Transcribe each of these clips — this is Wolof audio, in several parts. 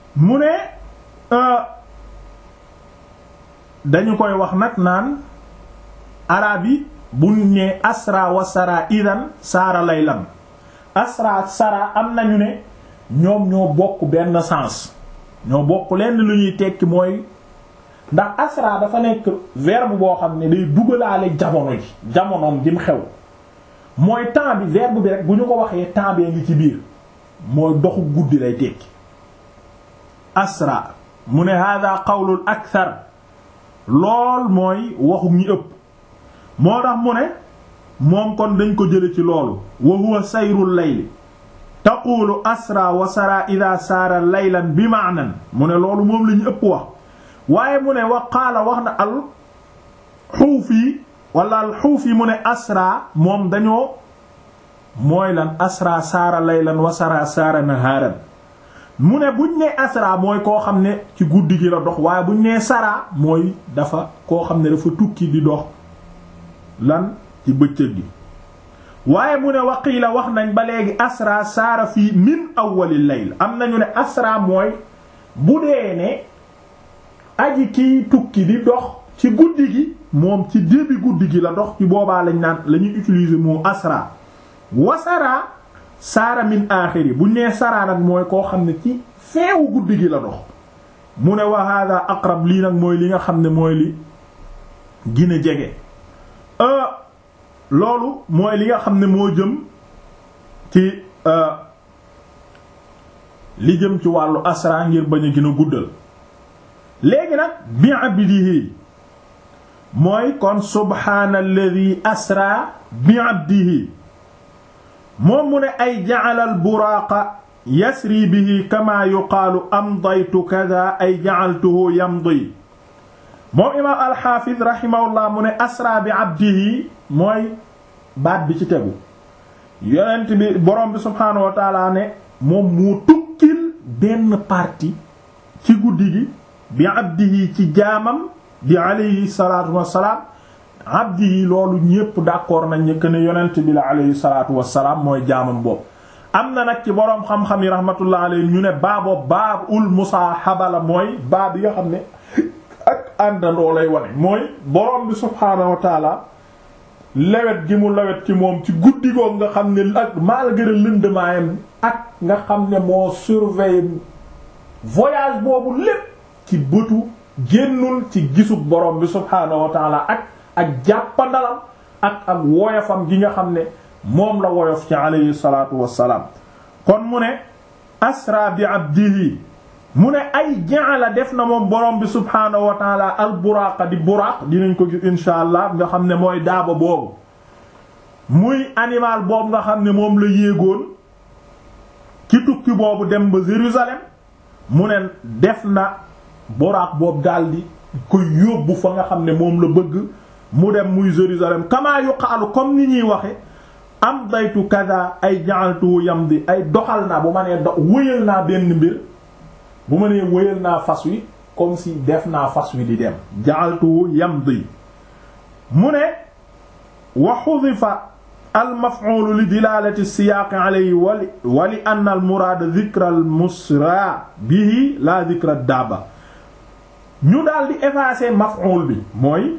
mu ne dañu koy wax nag naan arab yi bu ne asra wa sara idan saara laylan asra sara am nañu ne ñoom ñoo bokk benn sens ñoo bokk lenn lu ñuy tekki mooy ndax asra dafa nekk verbe boo xam ne day dugalaale jamono ji jamonoom jim xew mooy temps bi verbe bi rek bu ñu ko waxee temps bee ngi ci biir mooy doxu guddi lay tekki asra mu ne hada qawlul akthar lool mooy waxu ñi ëpp moo tax mu ne moom kon dañ ko jële ci loolu wa huwa sayrul layli taqulu asra wa sara ida saara laylan bi maanan mu ne loolu moom la ñu ëpp wax waaye mu ne wa qaala wax na al xuufi wala al xuufi mu ne asra moom dañoo mooy lan asra saara laylan wa sara saara nahaaran mu ne buñ nee asra mooy koo xam ne ci guddi gi la dox waaye buñ nee sara mooy dafa koo xam ne dafa tukki di dox lan ci bëccëg gi waaye mu ne waqiila wax nañ ba léegi asra saara fii min awwalil layl am nañu ne asra mooy bu dee ne aji kiy tukki di dox ci guddi gi moom ci début guddi gi la dox ci boobaa lañ naan la ñuy utiliser moo asra wasara saara min aaxiri bu nee saraa nag mooy koo xam ne ci feewu guddi gi la dox mu ne wa hada aqrab lii nag mooy li nga xam ne mooy li gën a jege loolu mooy li nga xam ne moo jëm ci li jëm ci wàllu asra ngir bañ a gën a guddal léegi nag bi abdihi mooy kon subhaanalladhi asra bi abdihi moom mu ne ay ja'alal buraaqa yasri bihi kama yuqaalu amdaytu kada ay ja'altuhu yamdi moom imaam alxaafid rahimahullah mu ne asra bi abdihi mooy baat bi ci tegu yonent bi borom bi subhaanahu wa taala ne moom moo tukkil benn partie ci guddi gi bi abdihi ci jaamam bi alayhi salaatu wassalaam abdihi loolu ñépp d'accord nañ ne que ne yonent bi la alayhi salaatu wassalaam mooy jaamam boobu am na nag ci boroom xam-xam yi rahmatullah alayhi ñu ne baaboo baab ul musaahaba la mooy baab yi nga xam ne ak àndandoo lay wane mooy borom bi subhaanahu wa taala lewet gi mu lewet ci moom ci guddi googu nga xam ne ak malgré lëndëmaayam ak nga xam ne moo surveiller voyage boobu lépp ci bëtu génnul ci gisub borom bi subhaanahu wa taala ak ak jàppandalam ak ak woyofam gi nga xam ne moom la woyof ci alayhi salaatu wassalaam kon mu ne asra bi abdihi mu ne ay ja'ala def na moom borom bi subhaanahu wa taala al buraaqa di buraaq dinañ ko gis insha allah nga xam ne mooy daaba boobu muy animal boobu nga xam ne moom la yéegoon ci tukki boobu dem ba Jérusalem mu ne def na buraaq boobu daldi koy yóbbu fa nga xam ne moom la bëgg mu dem muy Jérusalem kamaa yuqaalu comme ni ñuy waxe am daytu kaza ay ja'altu yamdi ay doxal naa bu ma nee do wëyal naa benn mbir bu ma nee wëyal naa fas wi comme si def naa fas wi di dem ja'altu yamdi mu ne wa hudifa al maf'ul li dilalati siyaaq alayhi wali wali anna al muraad dhikra al musra bihi la dhikra daaba ñu daal di effacer maf'ul bi mooy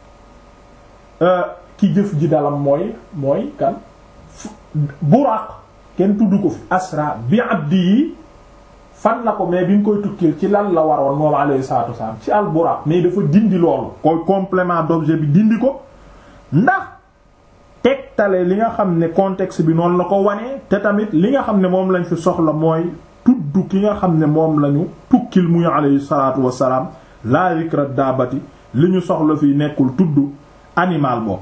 ki jëf ji dalam mooy mooy kan buraaq kenn tudd ko fi asra bi abdi yi fan la ko mais bi mu koy tukkil ci lan la waroon moom alayhi salaatu wasalaam ci al buraaq mais dafa dindi loolu koy complément d'objet bi dindi ko ndax tegtale li nga xam ne contexte bi noonu la ko wanee te tamit li nga xam ne moom lañ fi soxla mooy tudd ki nga xam ne moom lañu tukkil muy alayhi salaatu wasalaam la zikra daabati li ñu soxla fii nekkul tudd animal boobu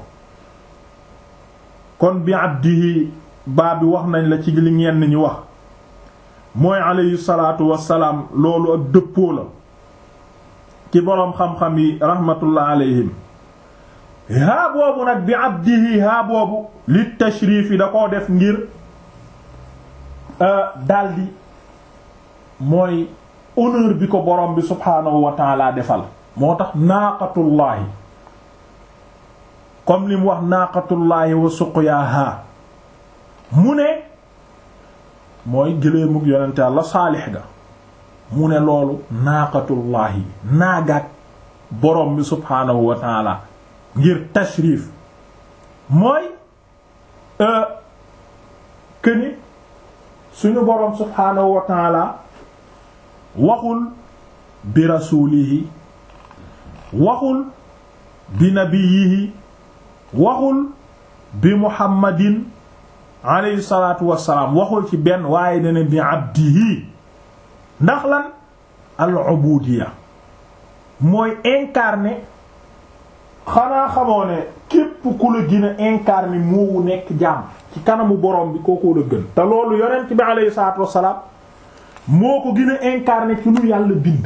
kon bi abdihi baa bi wax nañ la ci li ñenn ñi wax mooy alayhi salaatu wassalaam loolu ak dëppoo la ci boroom xam-xam yi rahmatullah alayhim haa boobu nag bi abdihi haa boobu li tashrif yi da koo def ngir daldi mooy honneur bi ko boroom bi subhaanahu wa taala defal moo tax naaqatullaahi comme li mu wax naaqatullaahi wa suqyaaha mu ne mooy gëléemug yonente Yàlla saalix ga mu ne loolu naaqatullaahi naagaat borom bi subhaanahu wa taala ngir tashrif mooy këni suñu borom subhaanahu wa taala waxul bi rasuulihi waxul bi nabiyihi waxul bi muhammadin alayhi salaatu wassalaam waxul ci benn waaye dana bi abdihi ndax lan al ubudiya mooy incarné xanaa xamoo ne képp ku la gën a incarné moowu nekk jaam ci kanamu borom bi kookoo la gën te loolu yonent bi alayhi salaatu wassalaam moo ko gën a incarné ci lu yàlla bind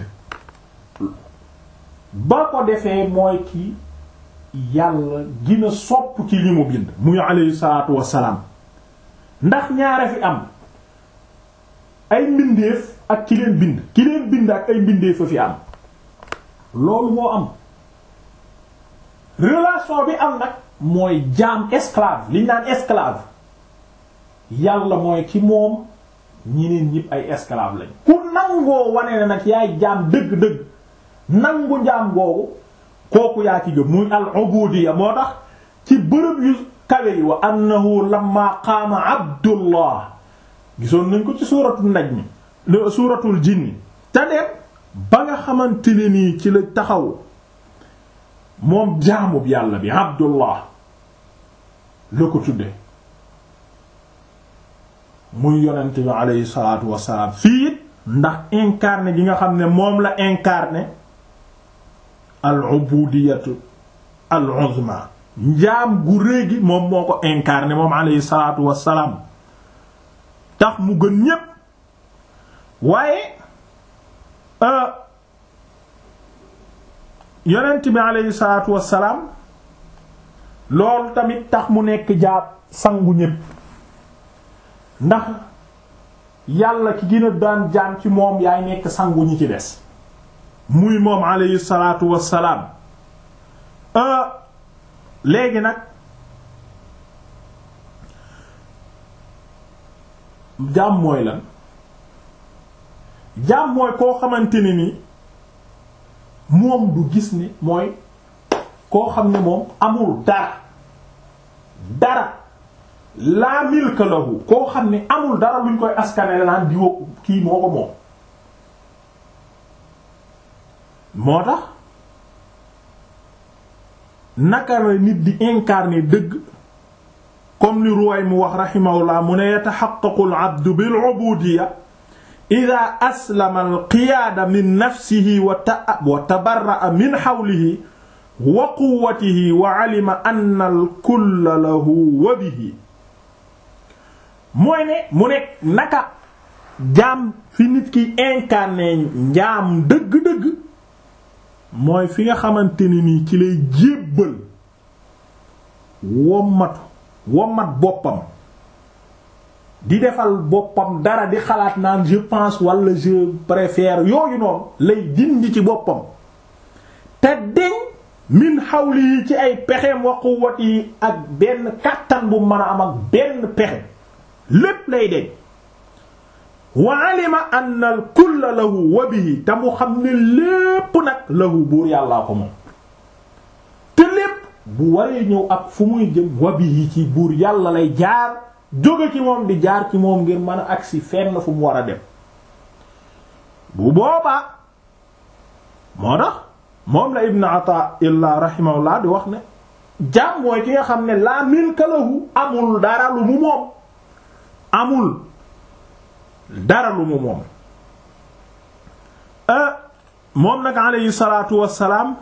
ba ko defee mooy ki yàlla gën a sopp ci li mu bind muy alayhi salaatu wassalaam ndax ñaare fi am ay mbindeef ak ki leen bind ki leen bind ak ay mbindeef a fi am loolu moo am relation bi am nag mooy jaam esclave liñ naan esclave yàlla mooy ki moom ñeneen ñëpp ay esclave lañ ku nangoo wane ne nag yaay jaam dëgg-dëgg nangu jaam googu kooku yaa ci gëm muy al ubudiyya moo tax ci bërëb yu kawe yi wa annahu lamma qaama abdullah gisoon nañ ko ci suuratul najm suuratul jinni te dem ba nga xamante ne nii ci la taxaw moom jaamub yàlla bi abdullah la ko tudde muy yonent bi aleyhi salaatu wassalaam fii it ndax incarné gi nga xam ne moom la incarné al ubudiyatu al uzma njaam gu rëy gi moom moo ko incarné moom aleyhi salaatu wassalaam tax mu gën ñépp waaye yonent bi aleyhi salaatu wassalaam loolu tamit tax mu nekk jaab sangu ñépp ndax yàlla ki gën a daan jaam ci moom yaay nekk sangu ñi ci des muy moom aleyhi salaatu wassalaam léegi nag jaam mooy lan jaam mooy koo xamante ne ni moom du gis ni mooy koo xam ne moom amul dara dara laa milka lahu koo xam ne amul dara luñ koy askanele naan diwo kii moo ko moom moo tax naka la nit di incarner dëgg comme ni ruwaay mu wax rahimahullah mu ne yataxaqaqu al abdu bil ubudiyya ida aslama al qiyaada min nafsihi wa ta wa tabarra'a min hawlihi wa quwwatihi wa alima anna al kulla lahu wa bihi mooy ne mu nekk naka jaam fi nit ki incarné njaam dëgg-dëgg mooy fi nga xamante ni nii ci lay jébbal wommatu wommat boppam di defal boppam dara di xalaat naan je pense wala je préfère yooyu noonu lay dindi ci boppam te deñ min xawli yi ci ay pexeem wa quwwati yi ak benn kàttan bu mën a am ak benn pexe lépp lay deñ wa alima anna al kulla lahu wa bihi te mu xam ne lépp nag lahu buur yàllaa ko moom te lépp bu waree ñëw ak fu muy jëm wa bihi ci buur yàlla lay jaar jóge ci moom di jaar ci moom ngir mën a agsi fenn fu mu war a dem bu boobaa moo tax moom la ibn ata illa rahimahullah di wax ne jaam mooy ki nga xam ne laa milka lahu amul dara lu mu moom amul dara lu mu moom moom nag alayhi salaatu wassalaam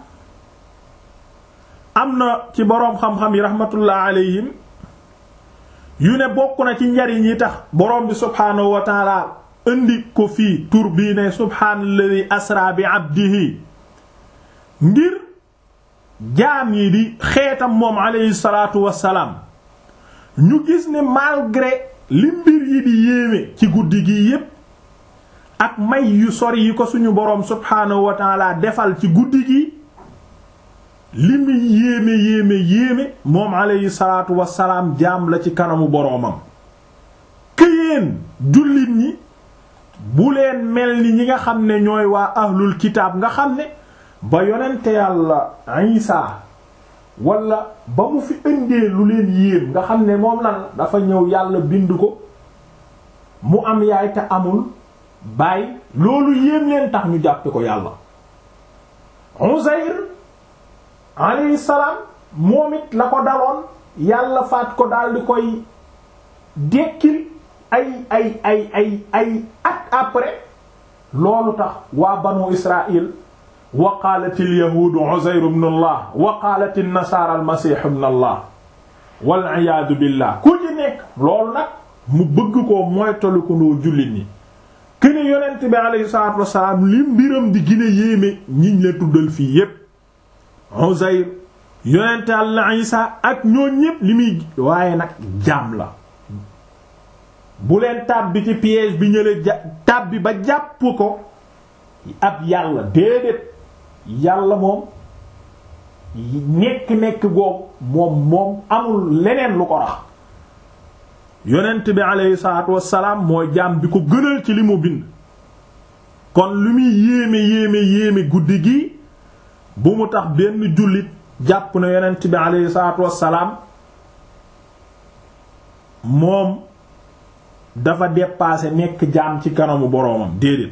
am na ci boroom xam-xam yi rahmatullah alayhim yu ne bokk na ci njariñ yi tax boroom bi subhaanahu wa taala indi ko fii tur bii ne subhaanalladhi asra bi abdihi ngir jaam yi di xeetam moom alayhi salaatu wassalaam ñu gis ne malgré li mbir yi di yéeme ci guddi gi yépp ak may yu sori yi ko suñu boroom subhaanahu wa taala defal ci guddi gi li mu yéeme yéeme yéeme moom alayhi salaatu wassalaam jaam la ci kanamu boroomam këyeen jullit ñi bu leen mel ni ñi nga xam ne ñooy waa ahlul kitaab nga xam ne ba yonente yàlla Isa wala ba mu fi indee lu leen yéem nga xam ne moom lan dafa ñëw yàlla bind ko mu am yaay te amul baay loolu yéem leen tax ñu jàppe ko yàlla Uzayr alayhi salaam moom it la ko daloon yàlla faat ko daal di koy dekkil ay ay ay ay ay at après loolu tax waa banu Israël wa qaalat al yahuudu Uzayr ibn Allah wa qaalat an nasaara al masiih ibn Allah wal iyaadu billah ku ci nekk loolu nag mu bëgg koo moytaliku ndoo jullit ñi këne yonent bi alayhi salaatu wassalaam li mbiram di gën a yéeme ñiñ la tuddal fii yépp Uzayr yonent Yàlla Isaa ak ñoo ñépp li muy waaye nag jaam la bu leen tàbbi ci piège bi ñële ja tàbbi ba jàpp ko ab yàlla déedéet yàlla moom nekk-nekk googu moom moom amul leneen lu ko rax yonent bi aleyhi salaatu wassalaam mooy jaam bi ko gënal ci li mu bind kon lu muy yéeme yéeme yéeme guddi gi bu mu tax benn jullit jàpp na yonent bi aleyhi salaatu wassalaam moom dafa dépassé nekk jaam ci kanamu boroomam déedéet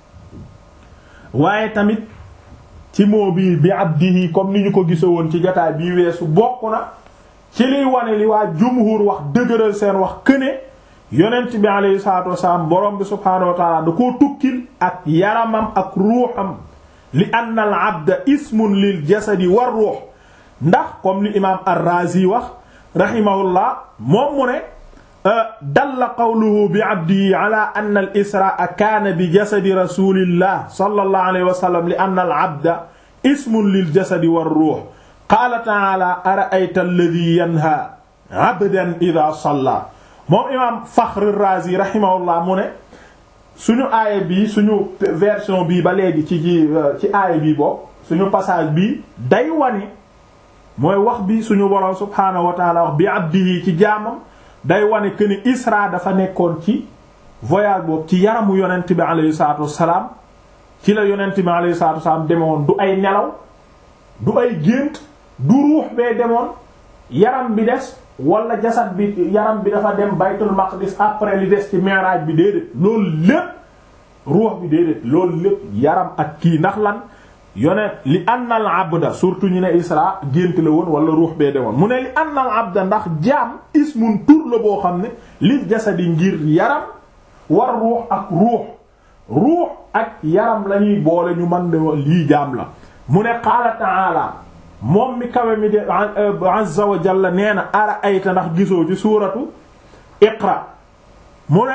waaye tamit ci moo bii bi abdihi comme ni ñu ko gise woon ci jotaay bii weesu bokk na ci liy wane li waa jumhur wax dëgëral seen wax këne yonent bi alayhi salaatu wasalaam borom bi subhaanahu wa taala da koo tukkil ak yaramam ak ruuxam li anna al abda ismun lil jasadi war ruux ndax comme li imaam ar-Razi wax rahimahullah moom mu ne dalla qawluhu bi abdihi ala anna al israa kaana bi jasadi rasulillah sallallahu alayhi wa sallam li anna al abda ismun lil jasadi war ruux qaala ta'ala ara'ayta alladhi yanha abdan idha salla moom imaam Fakhr ar-Razi rahimahullah mu ne suñu aaya bii suñu version bii ba léegi ci ci ci aaya bii boobu suñu passage bii day wane mooy wax bi suñu boroom subhaanahu wa ta'ala wax bi abdihi ci jaamam day wane que ni Isra dafa nekkoon ci voyage boobu ci yaramu yonent bi alayhi salaatu wassalaam ci la yonent bi alayhi salaatu wassalaam demewoon du ay nelaw du ay gént du ruux bee demoon yaram bi des wala jasad bi yaram bi dafa dem baytul maqdis après li des ci mi'raj bi déedéet loolu lépp ruux bi déedéet loolu lépp yaram ak kii ndax lan yonent li anna al abda surtout ñu ne isra gént la woon wala ruux bee demoon mu ne li anna al abda ndax jaam ismun tur la boo xam ne lil jasadi ngir yaram war ruux ak ruux ruux ak yaram lañuy boole ñu mën de lii jaam la mu ne qaala ta'ala moom mi kawe mi de azza wa jalla nee na ara ayta ndax gisoo ci suuratu iqra mu ne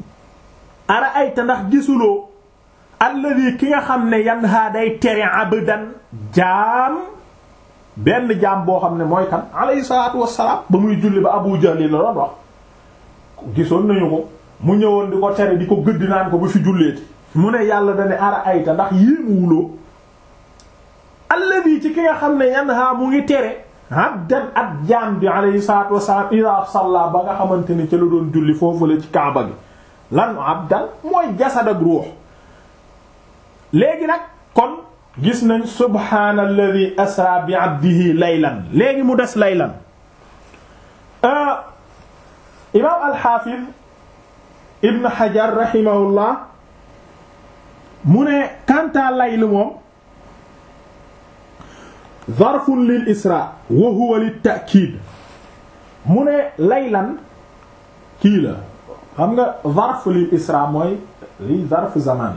ara ayta ndax gisuloo alladi ki nga xam ne yanha day tere abdan jaam benn jaam boo xam ne mooy kan alayhi salaatu wassalaam ba muy julli ba abu jahli la doon wax gisoon nañu ko mu ñëwoon di ko tere di ko gëdd naan ko bu fi julleeti mu ne yàlla dane ara ayta ndax yéemuwuloo alladi ci ki nga xam ne yanha mu ngi tere abdan ak jaam bi alayhi salaatu wassalaam ida salla ba nga xamante ne ca la doon julli foofu la ci kaaba gi lan abdan mooy jasad ak ruux léegi nag kon gis nañ subhaana alladi asra bi abdihi laylan léegi mu des laylan imaam alxaafid ibn xajar rahimahullah mu ne kantaa layl moom zarfun lil isra wa huwa lit ta'kiid mu ne laylan kii la xam nga zarf lil isra mooy li zarf zaman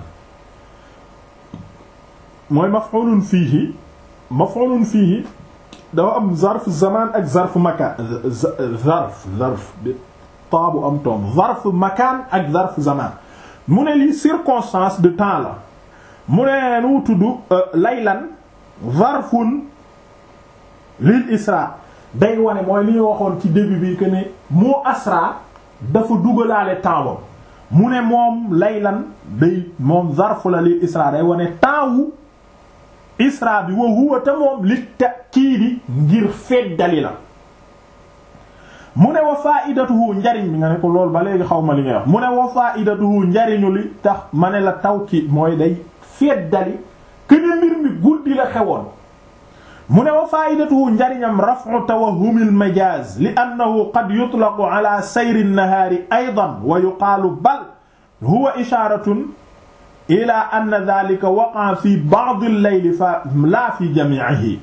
mooy maf'ulun fiihi maf'ulun fiihi dafa am zarf zaman ak zarf makaan zarf zarf bi taabu am toom zarf makaan ak zarf zaman mu ne lii circonstance de temps la mu ne nu tudd laylan zarfun lil isra day wane mooy li ñu waxoon ci début bi que ne moo asra dafa dugalaale temps bam mu ne moom laylan day moom zarf la lil isra day wane temps wu isra bi wa huwa te moom li ta'kiidi ngir feddali la mu ne wa faidatuhu njariñ bi nga ne ko loolu ba léegi xaw ma li ngay wax mu ne wa faidatuhu njariñu li tax ma ne la taw ki mooy day feddali këne mbir mi guddi la xewoon mu ne wa faidatuhu njariñam raf'u tawahhumil majaz li annahu qad yutlaqu ala sayri an-nahari aydan wa yuqaalu bal huwa isharatun ila anna dhalika waqa'a fi ba'd al-layl fa la fi jami'ihi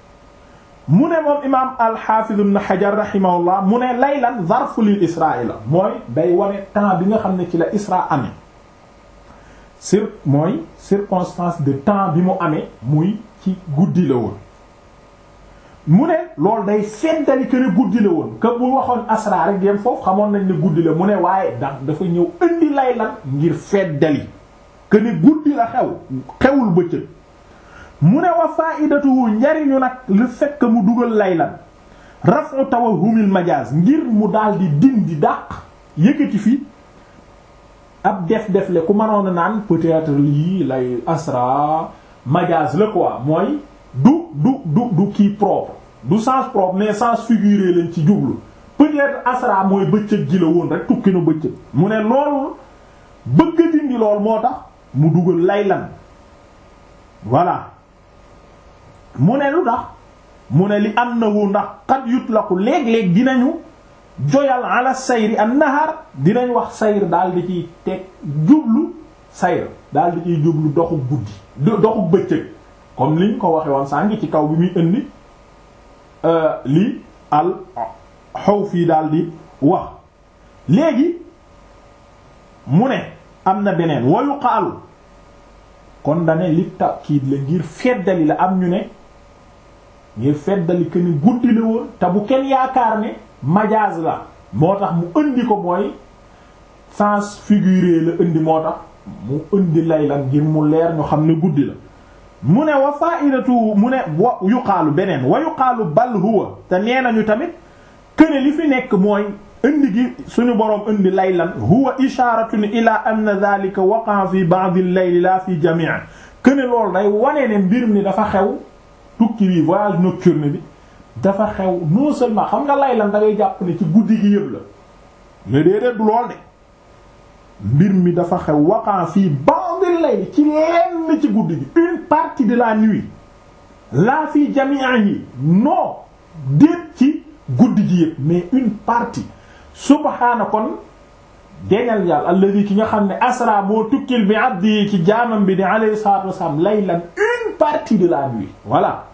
mu ne moom imaam al-Hafiz ibn Hajar rahimahullah mu ne laylan zarfu lil israa la mooy day wane temps bi nga xam ne ci la isra amee cir mooy circonstance de temps bi mu amee muy ci guddi la woon mu ne loolu day feddali que ne guddi la woon que bu waxoon asra rek yem foofu xamoon nañ ne guddi la mu ne waaye ndax dafa ñëw indi laylan ngir feddali que ne guddi la xew xewul bëccëg mu ne wa faidatuhu njariñu nag le fait que mu dugal laylan raf'u tawahhumil majaz ngir mu daal di dindi dàq yëkkati fi ab def def le ku mënoon a naan peut-être lii lay asra majaz la quoi mooy du du du du kii propre du sens propre mais sens figuré lañ ci jublu peut-être asra mooy bëccëg gi la woon rek tukki na bëccëg mu ne loolu bëgg a dindi lool moo tax mu dugal laylan voilà mu ne lu tax mu ne li annahu ndax qad yutlaqu léeg-léeg dinañu joyal ala sayri an nahar dinañ wax sayr daal di ciy teg jublu sayr daal di ciy jublu doxu guddi doxu bëccëg comme liñ ko waxe woon saa ngi ci kaw bi muy indi li al xaw fii daal di wax léegi mu ne am na beneen wayu xaalu kon dane li takiid la ngir feddali la am ñu ne ngir feddali que ni guddi la woon te bu kenn yaakaar ne majaaz la moo tax mu indi ko mooy sens figuré la indi moo tax mu indi lay la ngir mu leer ñu xam ne guddi la mu ne wa faidatu mu ne wa yuqaalu beneen wa yuqaalu bal huwa te nee nañu tamit këne li fi nekk mooy indi gi suñu boroom indi laylan huwa isharatun ila anna dhalika waqa fi ba'd al-layl la fi jami' këne loolu day wane ne mbir mi dafa xew tukki bi voyage nocturne bi dafa xew non seulement xam nga laylan da ngay jàpp ne ci guddi gi yëpp la mais déedéet du lool de mbir mi dafa xew waqa fi ba'd al-layl ci lenn ci guddi gi une partie de la nuit la fi jami'ihi non déet ci guddi gi yëpp mais une partie subhaana kon deñal yàlla alladi ki nga xam ne asra moo tukkil bi abdi ci jaamam bi di alayhi salatu wassalam laylan une partie de la nuit voilà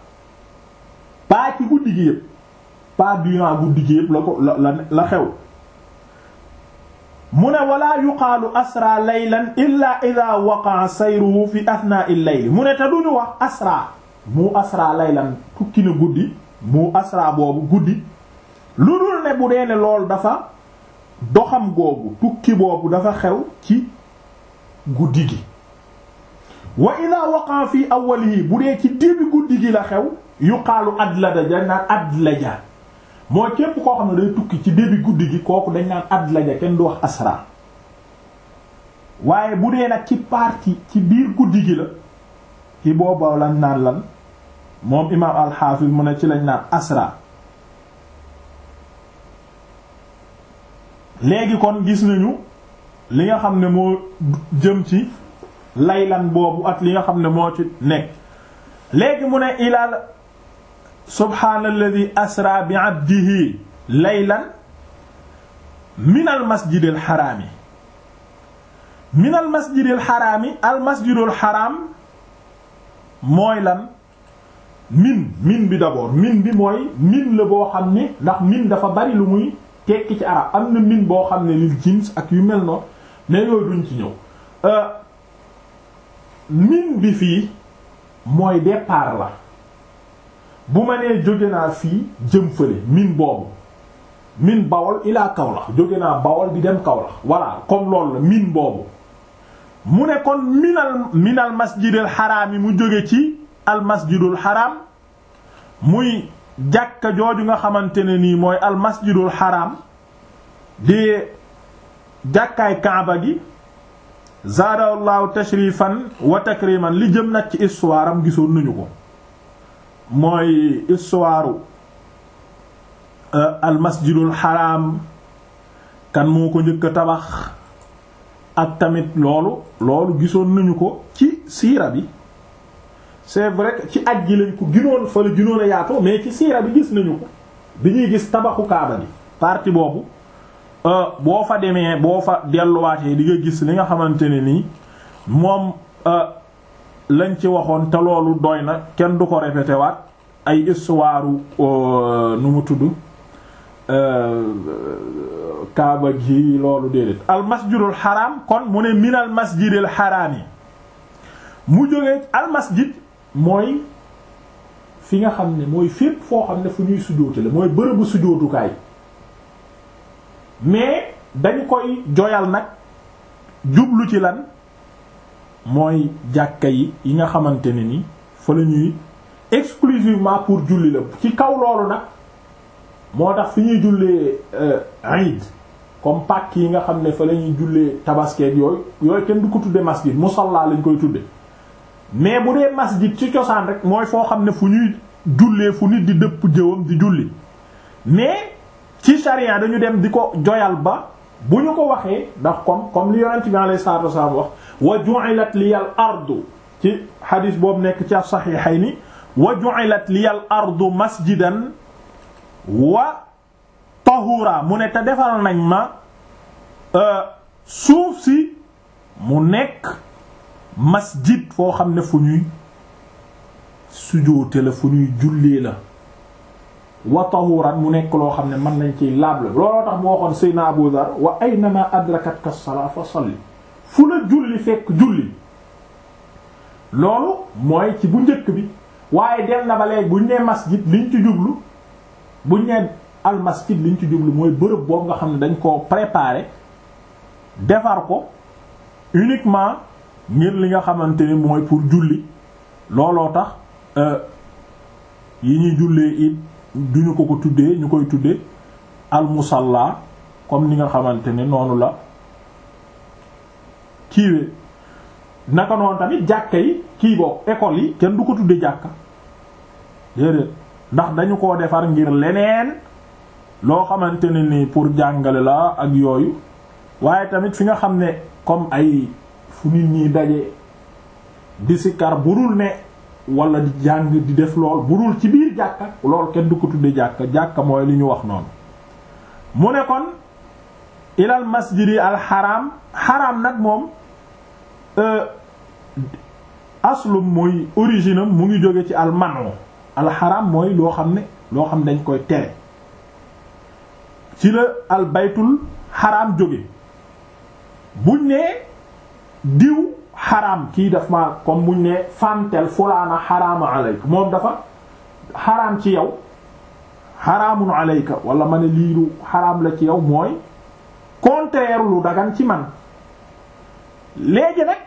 pas ci guddi gi yëpp pas durant guddi gi yëpp la ko la la xew mu ne wala yuqaalu asra laylan illa ida waqa'a sayruhu fi athnaa'i al-layl mu ne te duñu wax asra mu asra laylan tukki na guddi mu asra boobu guddi lu dul ne bu dee ne lool dafa doxam googu tukki boobu dafa xew ci guddi gi wa ida waqa fi awwalihi bu dee ci début guddi gi la xew yuqaalu adlaja dañ naan adlaja mooy képp koo xam ne day tukki ci début guddi gi kooku dañ naan adlaja kenn du wax asra waaye bu dee nag ci partie ci biir guddi gi la ci booba lañ naan lan moom imaam alxaafis mu ne ci lañ naan asra léegi kon gis nañu li nga xam ne moo jëm ci laylan boobu ak li nga xam ne moo ci nekk léegi mu ne ilal subhaanalladi asra bi abdihi laylan min al masjidil xaraami min al masjidil xaraami al masjidul xaraam mooy lan min min bi d'abord min bi mooy min la boo xam ne ndax min dafa bari lu muy tekki ci arab am na min boo xam ne lil jins ak yu mel noonu mais yooyu duñ ci ñëw min bi fii mooy départ la bu ma nee jóge naa fii jëm fële min boobu min bawol ilaa Kaolack jóge naa bawol di dem Kaolack voilà comme loolu la min boobu mu ne kon minal minal masjidil xaraam yi mu jóge ci al masjidul xaraam muy jàkka jooju nga xamante ne nii mooy al masjidul xaraam di jàkkaay kaaba gi zaadallahu tashrifan wa takriman li jëm nag ci histoire am gisoon nañu ko mooy histoire al masjidul haram kan moo ko njëkk a tabax ak tamit loolu loolu gisoon nañu ko ci siira bi c'est vrai que ci aj gi lañ ko ginoon fa la ginoon a yaatoo mais ci siira bi gis nañu ko bi ñuy gis tabaxu kaaba bi partie boobu boo fa demee boo fa delluwaatee di nga gis li nga xamante ne nii moom lañ ci waxoon te loolu doy na kenn du ko répété waat ay histoire nu mu tudd kaaba gi loolu déedéet al masjidul haram kon mu ne minal masjidil haram yi mu jógee al masjid mooy fi nga xam ne mooy fépp foo xam ne fu ñuy sujjóote la mooy bërëbu sujjóotukaay mais dañ koy joyal nag jublu ci lan mooy jàkka yi yi nga xamante ne ni fa la ñuy exclusivement pour julli la ci kaw loolu nag moo tax fi ñuy jullee Eid comme Pâques yi nga xam ne fa la ñuy jullee tabaskeeg yooyu yooyu kenn du ko tudde masjid musalla lañ koy tudde mais bu dee masjid ci cosaan rek mooy foo xam ne fu ñuy jullee fu nit di dëpp jëwam di julli mais ci charia dañu dem di ko joyal ba bu ñu ko waxee ndax comme comme li yonent bi alayhi salaatu wasallam wax wa ju'ilat liyal ardu ci xadis boobu nekk ci as-sahihayni wa ju'ilat liyal ardu masjidan wa tahura mu ne te defal nañ ma suuf si mu nekk masjid foo xam ne fu ñuy sujoote la fu ñuy jullee la wa tahuran mu nekk loo xam ne mën nañ ciy laab la looloo tax mu waxoon Seydina Abu Dhar wa aynama adrakatka as-salaa fa salli fu la julli fekk julli loolu mooy ci bu njëkk bi waaye dem na ba léegi buñ nee masjid liñ ci jublu buñ nee al masjid liñ ci jublu mooy bërëb boobu nga xam ne dañ koo préparer defar ko uniquement ngir li nga xamante ni mooy pour julli looloo tax yi ñuy jullee it duñu ko ko tuddee ñu koy tuddee al musalla comme ni nga xamante ne noonu la kiiwee naka noonu tamit jàkka yi kii boobu école yi kenn du ko tuddee jàkka déedéet ndax dañu koo defar ngir leneen loo xamante ne ni pour jàngale la ak yooyu waaye tamit fi nga xam ne comme ay fu nit ñi daje di sikar burul ne wala di jàng di def lool burul ci biir jàkka lool kenn du ko tudde jàkka jàkka mooy li ñu wax noonu mu ne kon ilal masjidi al xaram xaram nag moom aslum mooy origine am mu ngi jóge ci al mano al xaram mooy loo xam ne loo xam ne dañ koy tere ci la al baytul xaram jóge buñ ne diw xaraam kii daf ma comme buñ ne fantel fulaana xaraama alayka moom dafa xaraam ci yow xaraamun alayka wala ma ne lii lu xaraam la ci yow mooy contraire lu dagan ci man léegi nag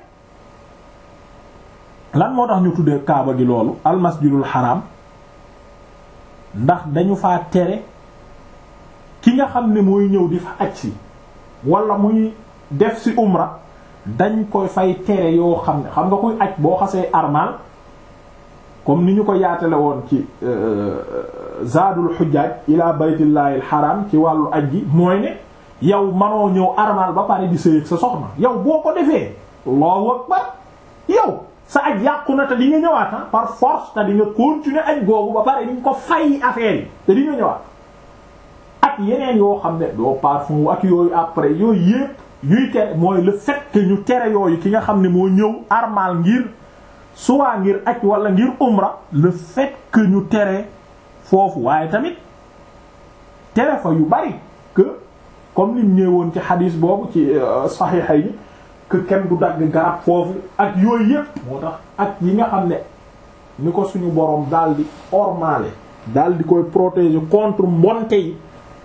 lan moo tax ñu tuddee kaaba gi loolu almasjidul xaraam ndax dañu faa tere ki nga xam ne mooy ñëw di fa aj si wala muy def si umra dañ koy fay tere yoo xam ne xam nga kuy aj boo xasee armal comme ni ñu ko yaatale woon ci zaadul xujjaaj ila baytillahi alxaram ci wàllu aj gi mooy ne yow manoo ñëw armal ba pare di sëyëg sa soxna yow boo ko defee allahu akbar yow sa aj yàqu na te di nga ñëwaat par force te di nga continuer aj googu ba pare di nga ko fay affaire yi te di nga ñëwaat ak yeneen yoo xam ne doo parfum ak yooyu après yooyu yépp yuy tere mooy le fait que ñu tere yooyu ki nga xam ne moo ñëw armal ngir soit ngir aj wala ngir umra le fait que ñu tere foofu waaye tamit tere fa yu bari que comme ni ñëwoon ci xadiis boobu ci saxiixa yi que kenn du dagg garab foofu ak yooyu yépp moo tax ak yi nga xam ne ni ko suñu boroom daal di ormale daal di koy protéger contre mbonte yi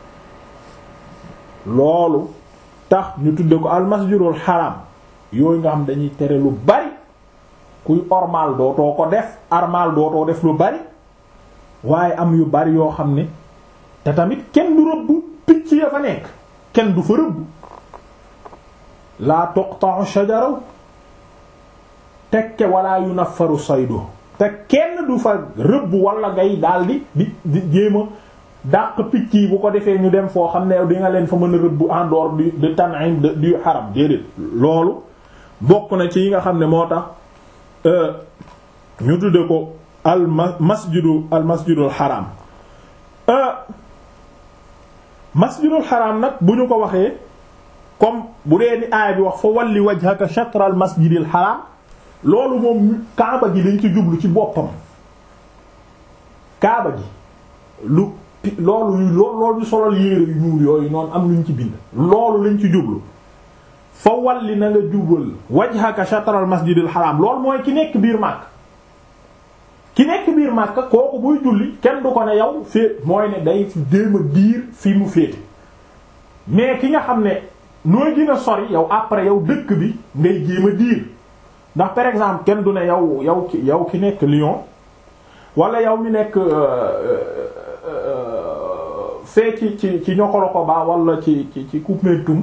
loolu tax ñu tudde ko almasjidul haram yooyu nga xam dañuy tere lu bari kuy ormal dootoo ko def armal dootoo def lu bari waaye am yu bari yoo xam ne te tamit kenn du rëbb picc ya fa nekk kenn du fa rëbb laa tuqta'u shajaraw tekke wala yunaffaru saydu te kenn du fa rëbb wala ngay daldi di di jéema dàq picc yi bu ko defee ñu dem foo xam ne di nga leen fa mën a rëbb en dehors du de Tan'im du haram déedéet loolu bokk na ci yi nga xam ne moo tax ñu tudde ko al masjidu al masjidul haram masjidul haram nag bu ñu ko waxee comme bu dee ni aay bi wax fa walli wajhaka shatr al masjidil haram loolu moom kaaba gi dañ ci jublu ci boppam kaaba gi lu loolu loolu solal yéere yu ñuul yooyu noonu am luñ ci bind loolu lañ ci jublu fa walli na nga jubal wajhaka shatr al masjidil haram loolu mooy ki nekk biir màkk ki nekk biir màkk kooku buy julli kenn du ko ne yow fee mooy ne day déem a diir fi mu féete mais ki nga xam ne nooy gën a sori yow après yow dëkk bi ngay jéem a diir ndax par exemple kenn du ne yow yow ki yow ki nekk Lyon wala yow mi nekk fee ci ci ci ñokkolo ba wala ci ci ci Koumpentoum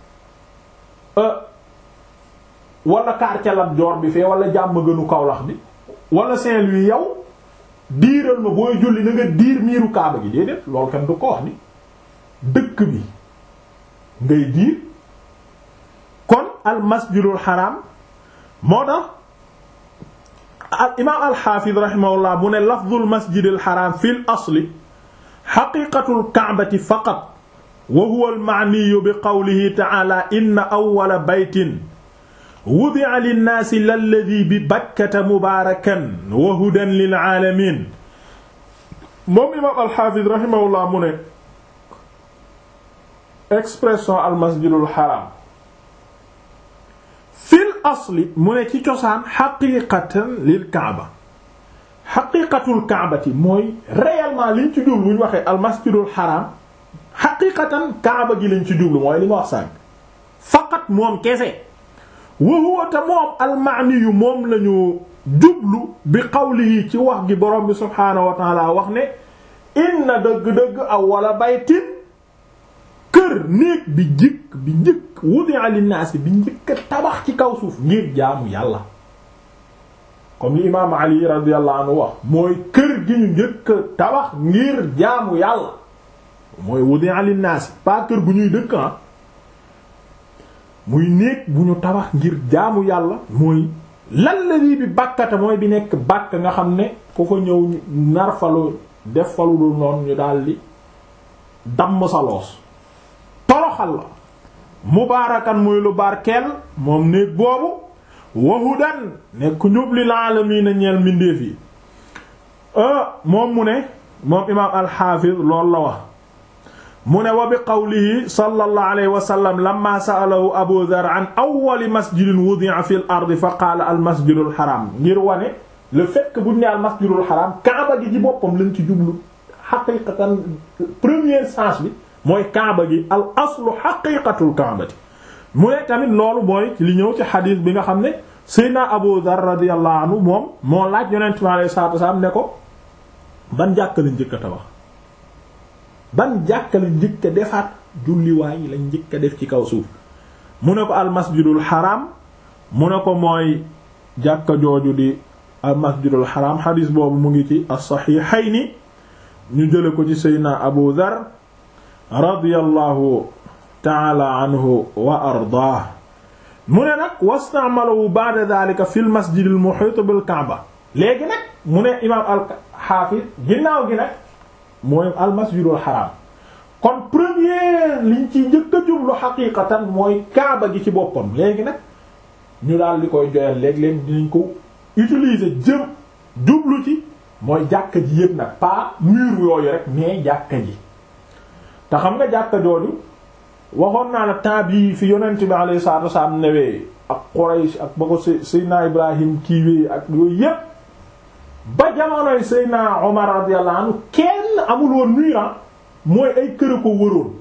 wala quartier Lat Dior bi fee wala jàmm gënu Kaolack bi wala Saint-Louis yow diiral ma booy julli na nga diir miiru Kaaba gi déedéet loolu kenn du ko wax ni dëkk bi ngay diir kon al masjidul haram moo tax al imaam al xaafid rahimahullah mu ne lafdul masjidil haram fil asli xaqiqatul kaabati faqat wa huwa al ma'niyu bi qawlihi ta'ala inna awwala baytin wudi'a linnaasi lalladhi bi bakkata mubaarakan wa hudan lil aalamiin moom imaam al xaafid rahimahullah mu ne expression al masjidul haram fil asli mu ne ci cosaan xaqiqatan lil kaaba xaqiqatul kaabati mooy réellement liñ ci jublu bu ñu waxee al masjidul haram xaqiqatan kaaba gi lañ ci jublu mooy li ma wax sànq faqat moom kese wa huwa te moom al maani yu moom lañu jublu bi qawlihi ci wax gi borom bi subhaanahu wa taala wax ne inna dëgg-dëgg awwala baytin kër néeg bi njëkk bi njëkk wudi'a linnaasi bi njëkk tabax ci kaw suuf ngir jaamu yàlla comme li imaam ali radiyallahu anhu wax mooy kër gi ñu njëkk tabax ngir jaamu yàlla mooy wudi'a linnaasi pas kër gu ñuy dëkk ah muy néeg bu ñu tabax ngir jaamu yàlla mooy lan la lii bi bàkkata mooy bi nekk bàkk nga xam ne ku fa ñëw nar falu def falu dul noonu ñu daldi damm sa loos toroxal la mubaarakan muy lu barkeel moom néeg boobu wahudan nekk njub lil aalamiina ñeel mbindeef yi moom mu ne moom imaam alxaafiz loolu la wax mu ne wa bi qawlihi sallallahu alayhi wa sallam lamma sa'alahu abu dhar an awwali masjidin wudi'a fil ardi fa qaala al masjidul haram ngir wane le fait que bu ñu ne al masjidul haram kaaba gi ci boppam lañ ci jublu xaqiqatan premier sens bi mooy kaaba gi al aslu xaqiqatul kaabati mu ne tamit loolu mooy li ñëw ci xadiis bi nga xam ne Seydina Abu Dhar radiyallahu anhu moom moo laaj yonent mi alayhi salaatu wasallam ne ko ban jàkka lañ njëkk a tabax ban jàkka lañ njëkk a defaat julliwaay lañ njëkk a def ci kaw suuf mu ne ko al masjidul haram mu ne ko mooy jàkka jooju di al masjidul haram xadiis boobu mu ngi ci as-sahihayni ñu jële ko ci Seydina Abu Dhar radiyallahu taala anhu wa ardaah mu ne nag wastamalahu ba'da dhalika fi l masjid al muhit bil kaaba léegi nag mu ne imaam al xaafis ginnaaw gi nag mooy al masjidul haram kon premier liñ ci njëkk a jublu xaqiqatan mooy kaaba gi ci boppam léegi nag ñu daal di koy joyal léeg-léeg dinañ ko utiliser jëm jublu ci mooy jàkka ji yëpp nag pas mur yooyu rek mais jàkka ji te xam nga jàkka jooju waxoon naa la temps bii fi yonent bi alayhi salaatu wasallam newee ak Quraysh ak ba ko Seydina Ibrahim kiiwee ak yooyu yépp ba jamonoy Seydina Omar radiyallahu anhu kenn amul woon mur mooy ay kër ko wëroon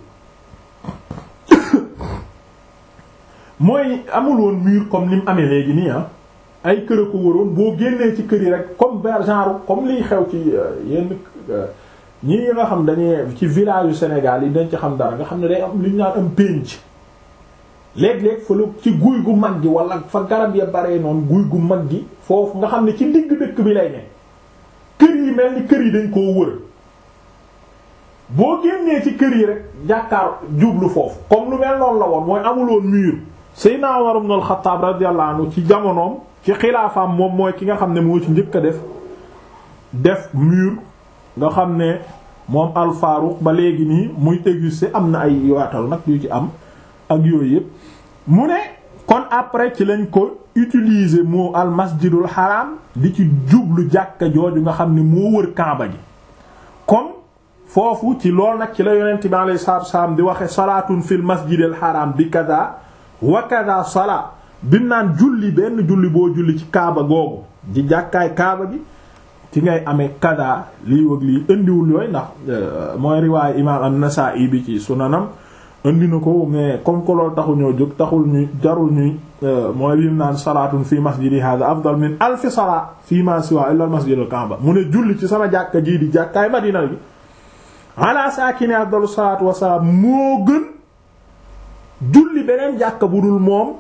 mooy amul woon mur comme ni mu amee léegi nii ah ay kër ko wëroon boo génnee ci kër yi rek comme genre comme liy xew ci yenn ñi nga xam dañuy ci village yu Sénégal yi dañ ci xam dara nga xam ne day am li ñu naan am pénc léeg-léeg fa la ci guy gu mag gi wala fa garab ya baree noonu guy gu mag gi foofu nga xam ne ci digg dëkk bi lay ne kër yi mel ni kër yi dañ koo wër boo génnee ci kër yi rek jàkkaar jublu foofu comme lu mel noonu la woon mooy amuloon mur Seydina Umar ibn al-Khattab radiyallahu anhu ci jamonoom ci xilaafaam moom mooy ki nga xam ne moo ci njëkk a def def mur nga xam ne moom al-Faruq ba léegi nii muy exister am na ay yaatal nag yu ci am ak yooyu yëpp mu ne kon après ci lañ ko utiliser moo al masjidul haram di ci jublu jàkka jooju nga xam ne moo wër Kaaba gi comme foofu ci lool nag ci la yonent bi alayhi salaatu wassalaam di waxe salaatun fil masjidil haram bi kaza wa kaza salaa bi naan julli benn julli boo julli ci Kaaba googu di jàkkaay Kaaba gi ci ngay amee kaza lii wëg lii indiwul yooyu ndax mooy riwaayu imaam an-Nasaa'i bi ci sunanam indi na ko mais comme que loolu taxu ñoo jóg taxul ñuy jarul ñuy mooy lim naan salaatun fi masjidi hada afdal min alfi salaa fi ma siwa illa al masjid al kaaba mu ne julli ci sama jàkka jii di jàkkaay madina bi ala saakini afdalu salaatu wasalaam moo gën julli beneen jàkka bu dul moom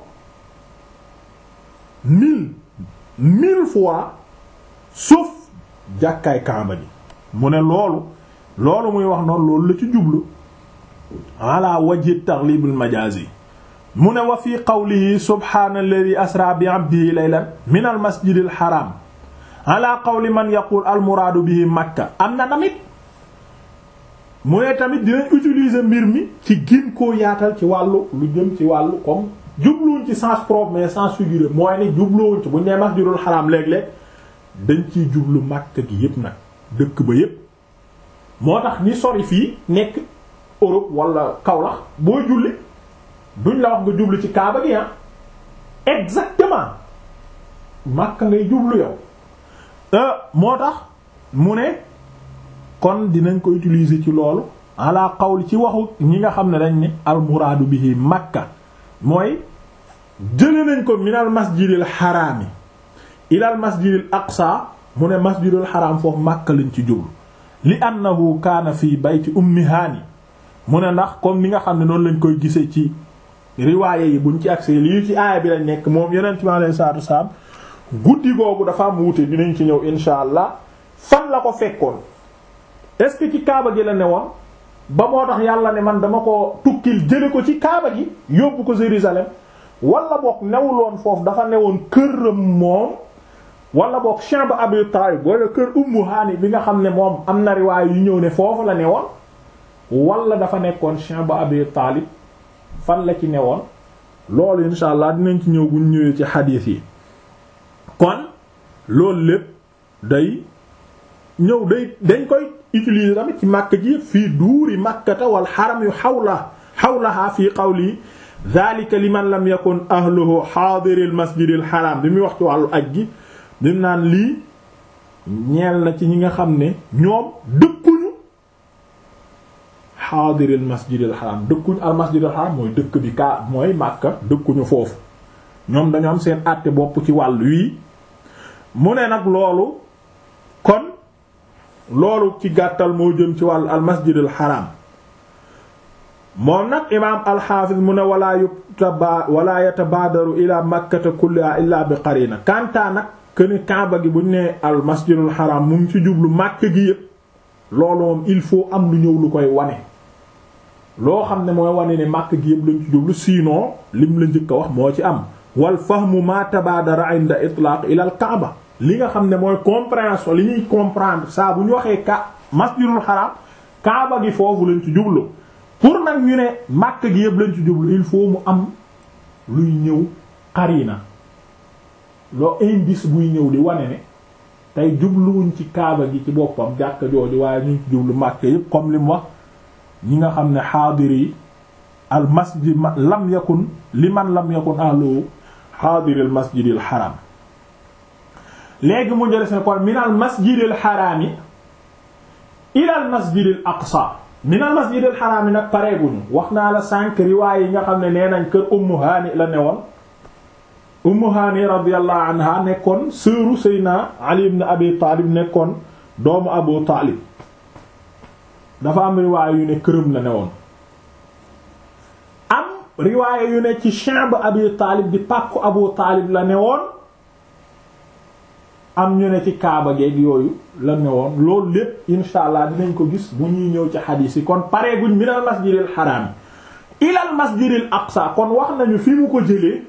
mille mille fois sauf jàkkaay kaaba ji mu ne loolu loolu muy wax noonu loolu la ci jublu ala wajhi taglib al majazi mu ne wa fi qawlihi subhana alladhi asra bi abdihi laylan min al masjid al haram ala qawli man yaqul al muraadu bihi makka am na tamit mu ne tamit dinañ utiliser mbir mi ci gin koo yaatal ci wàllu lu jëm ci wàllu comme jubluwuñ ci sens propre mais sens figuré mooy ne jubluwuñ ci bu ñu nee masjidul haram léeg-léeg dañ ciy jublu makka gi yépp nag dëkk ba yépp moo tax ñi sori fii nekk Europe wala Kaolack boo julli duñ la wax nga jublu ci Kaaba gi ah exactement Makka ngay jublu yow moo tax mu ne kon dinañ ko utiliser ci loolu ala qawli ci waxu ñi nga xam ne dañ ne al muraadu bihi Makka mooy jële nañ ko min al masjidil xaraami ila al masjidil aqsa mu ne masjidil xaraam foofu Makka lañ ci jublu li annahu kaana fii bayti ummi haani mu ne ndax comme ni nga xam ne noonu lañ koy gisee ci riwaaye yi buñ ci accès lii ci aaya bi lañ nekk moom yonent mi alayhi salaatu wasalaam guddi googu dafa am wuute dinañ ci ñëw insha allah fan la ko fekkoon est ce que ci kaaba gi la ne woon ba moo tax yàlla ne man dama ko tukkil jële ko ci kaaba gi yóbbu ko Jérusalem wala boog newuloon foofu dafa newoon këram moom wala boog chambre Abi Talib wala kër Ummu Haani bi nga xam ne moom am na riwaay yu ñëw ne foofu la newoon wala dafa nekkoon chambre Abi Talib fan la ci newoon loolu insha allah dinañ ci ñëw buñ ñëwee ci xadiis yi kon loolu lépp day ñëw day dañ koy utiliser tamit ci màkk ji fii duuri makkata wal xaram yu xawla xawlaha fii qawli dhalika liman lam yakun ahluhu xaadiril masjidil xaram bi muy wax ci wàllu aj gi dim naan lii ñeel na ci ñi nga xam ne ñoom dëkkuñu xaadiril masjidil xaram dëkkuñu al masjidil xaram mooy dëkk bi kaa mooy màkka dëkkuñu foofu ñoom dañu am seen àtte bopp ci wàll wii mu ne nag loolu kon loolu ci gàttal moo jëm ci wàllu al masjidil xaram moom nag imaam alxaafiz mu ne walaa yutaba walaa yatabaadaru ila makkata kulliha illa bi qarina kantaa nag këni kaaba gi buñ ne al masjidul xaram mu ngi ci jublu màkk gi yépp loolu moom il faut am lu ñëw lu koy wane loo xam ne mooy wane ne màkk gi yépp lañ ci jublu sinon lim la njëkk a wax moo ci am wal fahmu ma tabaadara inda itlaq ila al kaaba li nga xam ne mooy compréhension li ñuy comprendre saa bu ñu waxee ka masjidul xaram kaaba gi foofu lañ ci jublu pour nag ñu ne màkk gi yëpp lañ ci jublu il faut mu am luy ñëw xarina loo indice buy ñëw di wane ne tey jubluwuñ ci kaaba gi ci boppam jàkka jooju waaye ñu ngi ci jublu màkk yëpp comme li mu wax ñi nga xam ne xaadir yi al masjid lam yakun li man lam yakun ahlu xaadiril masjidil xaram léegi mu jëlee seen kon minal masjidil xaraam yi ilal masjidil aqsa minal masjidil xaraam yi nag pareeguñu wax naa la cinq riwaay yi nga xam ne nee nañ kër ummu haani la newoon ummu haani radiyallahu anha nekkoon sëru seyna ali ibn abi taalib nekkoon doomu abu taalib dafa am riwaay yu ne këram la newoon am riwaay yu ne ci chambre abi taalib di pàkku abu taalib la newoon am ñu ne ci kaaba geeg yooyu la ne woon loolu lépp insha allah dinañ ko gis bu ñuy ñëw ci xadiis yi kon pareeguñ minal masjidil xaraam ilal masjidil aqsa kon wax nañu fi mu ko jëlee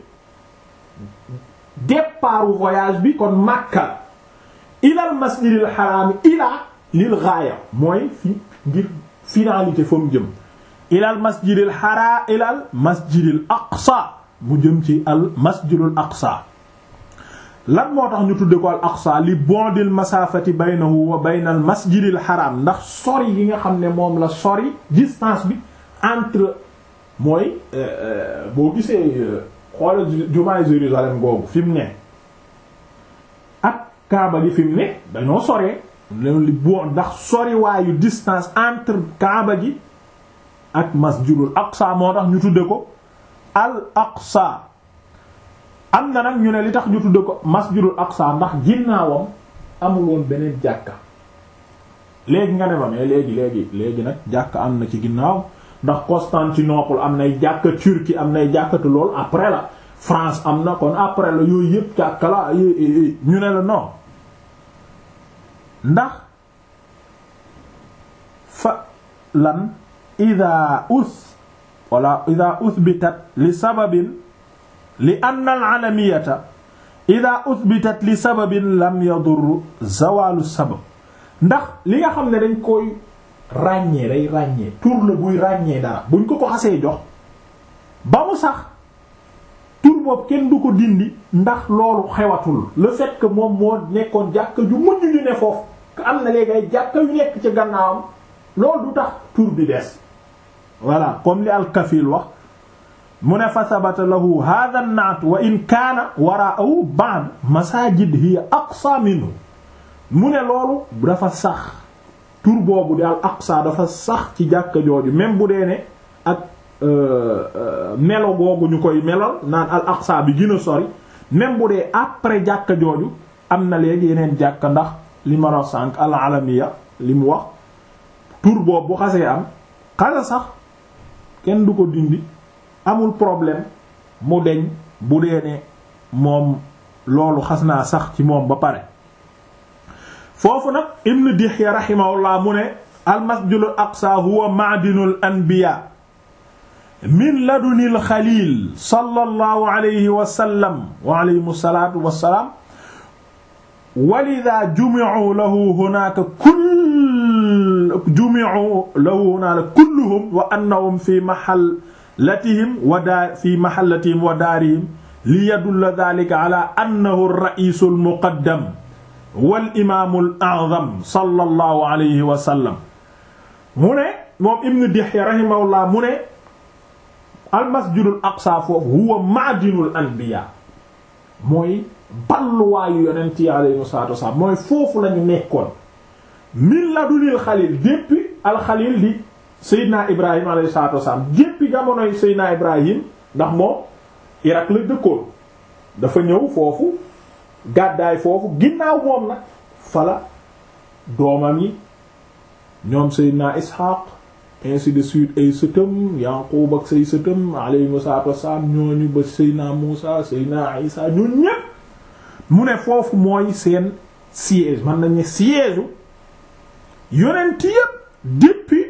départu voyage bi kon Makka ilal masjidil xaraam ilaa lil gaaya mooy fi ngir finalité fa mu jëm ilal masjidil xaraa ilal masjidil aqsa mu jëm ci al masjidul aqsa lan moo tax ñu tudde ko al aqsa li bondil masafati baynahu wa baynal masjidil haram ndax sori yi nga xam ne moom la sori distance bi entre mooy boo gisee xoola jumaay Jérusalem googu fi mu ne ak kaaba gi fi mu ne dañoo soree loolu li bon ndax sori waayu distance entre kaaba gi ak masjidul aqsa moo tax ñu tudde ko al aqsa am na nag ñu ne li tax ñu tudde ko masjidul aqsa ndax ginnaawam amul woon beneen jàkka léegi nga ne ma mais léegi léegi léegi nag jàkka am na ci ginnaaw ndax Constantinople am nay jàkka Turquie am nay jàkkatu lool après la France am na kon après la yooyu yëpp jàkka la ñu ne la non ndax fa lan ida us wala ida uthbitat li sababin li anna al alamiyata ida uthbitat li sababin lam yadur zawalu sabab ndax li nga xam ne dañ koy ràññee day ràññee tur la buy ràññee dara buñ ko ko xasee jox ba mu sax tur boobu kenn du ko dindi ndax loolu xewatul le fait que moom moo nekkoon jàkka ju mujj ñu ne foofu am na léegi ay jàkka yu nekk ci gannaawam loolu du tax tur bi des voilà comme li al-Kafil wax mu ne fa sabata lahu hadha an-naat wa in kaana wara'ahu ba'd masajid hiya aqsa minhu mu ne loolu dafa sax tur boobu di al aqsa dafa sax ci jàkka jooju même bu dee ne ak melo googu ñu koy melal naan al aqsa bi gën a sori même bu dee après jàkka jooju am na léegi yeneen jàkka ndax li ma wax sànq al alamiya li mu wax tur boobu bu xasee am xasa sax kenn du ko dindi amul problème mu deñ bu dee ne moom loolu xas naa sax ci moom ba pare foofu nag ibn Dihya rahimahullah mu ne al masjidul aqsa huwa ma'dinul anbiya min ladunil xalil sallallahu alayhi wa sallam wa alayhi salaatu wa salaam walidha jumi'u lahu hunaaka kull jumi'u lahu hunaaka kulluhum wa annahum fi mahallatihim wa daar fi mahallatihim wa daarihim li yadulla dhalika ala annahu ar-ra'isul muqaddam wal imaamul a'zam sallallahu alayhi wa sallam mu ne moom Ibn Dihya rahimahullah mu ne al masjidul aqsa foofu huwa ma'dinul anbiya mooy balluwaayu yonent yi alayhi salaatu wasalaam mooy foofu lañu nekkoon min ladunil xalil depuis alxalil di Seydina Ibrahim alayhi salaatu wasalaam depuis jamonoy Seydina Ibrahim ndax moom Irak la dëkkoon dafa ñëw foofu gàddaay foofu ginnaaw moom nag fala doomam yi ñoom Seydina Ishaq ainsi de suite ay sëtëm Yaqub ak say sëtëm alayhi salaatu wasalaam ñooñu ba Seydina Muusa Seydina Isa ñun ñépp mu ne foofu mooy seen siège man nañ ne siège yonent yépp depuis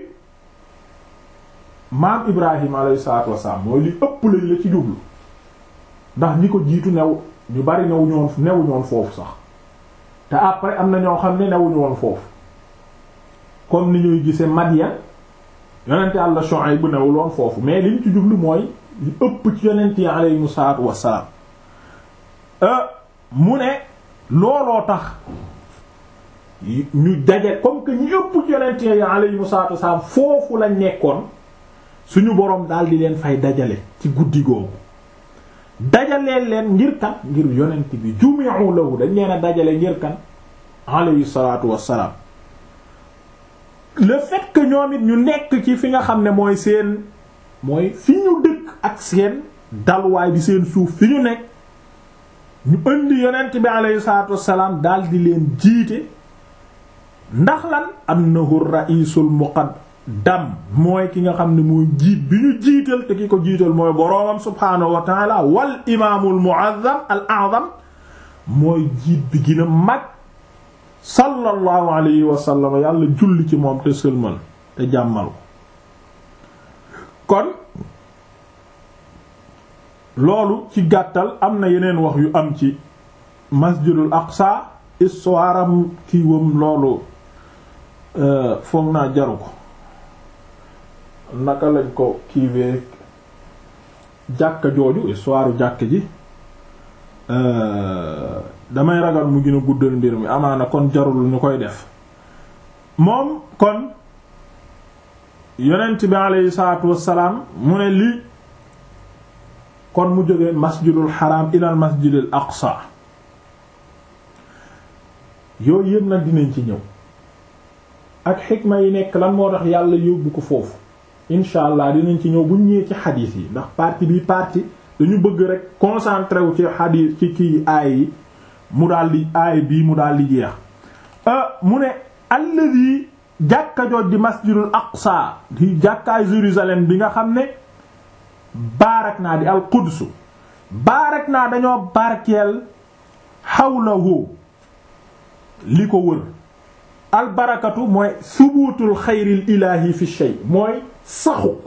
maam Ibrahim alayhi salaatu wasalaam mooy li ëpp lañ la ci jublu ndax ñi ko jiitu new ñu bari newuñu woon newuñu woon foofu sax te après am na ñoo xam ne newuñu woon foofu comme ni ñuy gisee Madian yonent Yàlla Shuayb bu newul woon foofu mais liñ ci jublu mooy li ëpp ci yonent yi alayhimu salaatu wassalaam mu ne looloo tax ñu daje comme que ñu ëpp ci yonent yi alayhimu salaatu wassalaam foofu lañ nekkoon suñu boroom daal di leen fay dajale ci guddi googu dajaleel leen ngir kan ngir yonent bi jumi'u lahu dañ leen a dajale ngir kan alayhi salaatu wassalaam le fait que ñoom it ñu nekk ci fi nga xam ne mooy seen mooy fi ñu dëkk ak seen dalwaay di seen suuf fi ñu nekk ñu indi yonent bi alayhi salaatu wassalaam daal di leen jiite ndax lan annahu ra'isul muqaddam mooy ki nga xam ne mooy jiit bi ñu jiital te ki ko jiital mooy boroomam subhaanahu wa taala wal imaamul mu'azzam al a'zam mooy jiit bi gën a mag sallallahu alayhi wa sallam yàlla julli ci moom te sëlmal te jàmmal ko kon loolu ci gàttal am na yeneen wax yu am ci masjidul aqsa histoire am kiiwam loolu foog naa jaru ko naka lañ ko kiiwee jàkka jooju histoire jàkka ji damay ragal mu gën a guddal mbir mi amaana kon jarul ñu koy def moom kon yonent bi aleyhi salaatu wassalaam mu ne lii kon mu jógee masjidul haram ilal masjidil aqsa yooyu yëpp nag dinañ ci ñëw ak xikma yi nekk lan moo tax yàlla yóbbu ko foofu incha allah dinañ ci ñëw buñ ñëwee ci xadiis yi ndax partie bi partie dañu bëgg rek concentré wu ci xadiis ci kii aay yi mu daal di aay bii mu daal di jeex mu ne alladi jàkka jooj di masjidul aqsa di jàkkaay Jérusalem bi nga xam ne baarak naa di al quds baarak naa dañoo barkeel xawlahu li ko wër albarakatu mooy subuutul xayril ilaahi fi shay mooy saxuk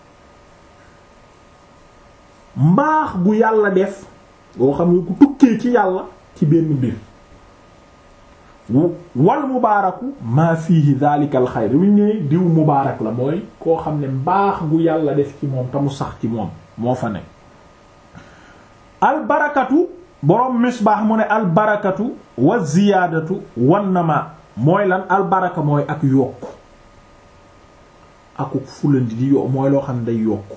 mbaax gu yàlla def boo xam ne ku tukkee ci yàlla ci benn mbir wal mubaaraku maa fiihi daalikal xayr bu ñu nee diw mubaarak la mooy koo xam ne mbaax gu yàlla def ci moom te mu sax ci moom moo fa nekk albarakatu boroom misbaax mu ne albarakatu wa ziyaadatu wan nama mooy lan albaraka mooy ak yokku akuk fulandi di yo mooy loo xam ne day yokku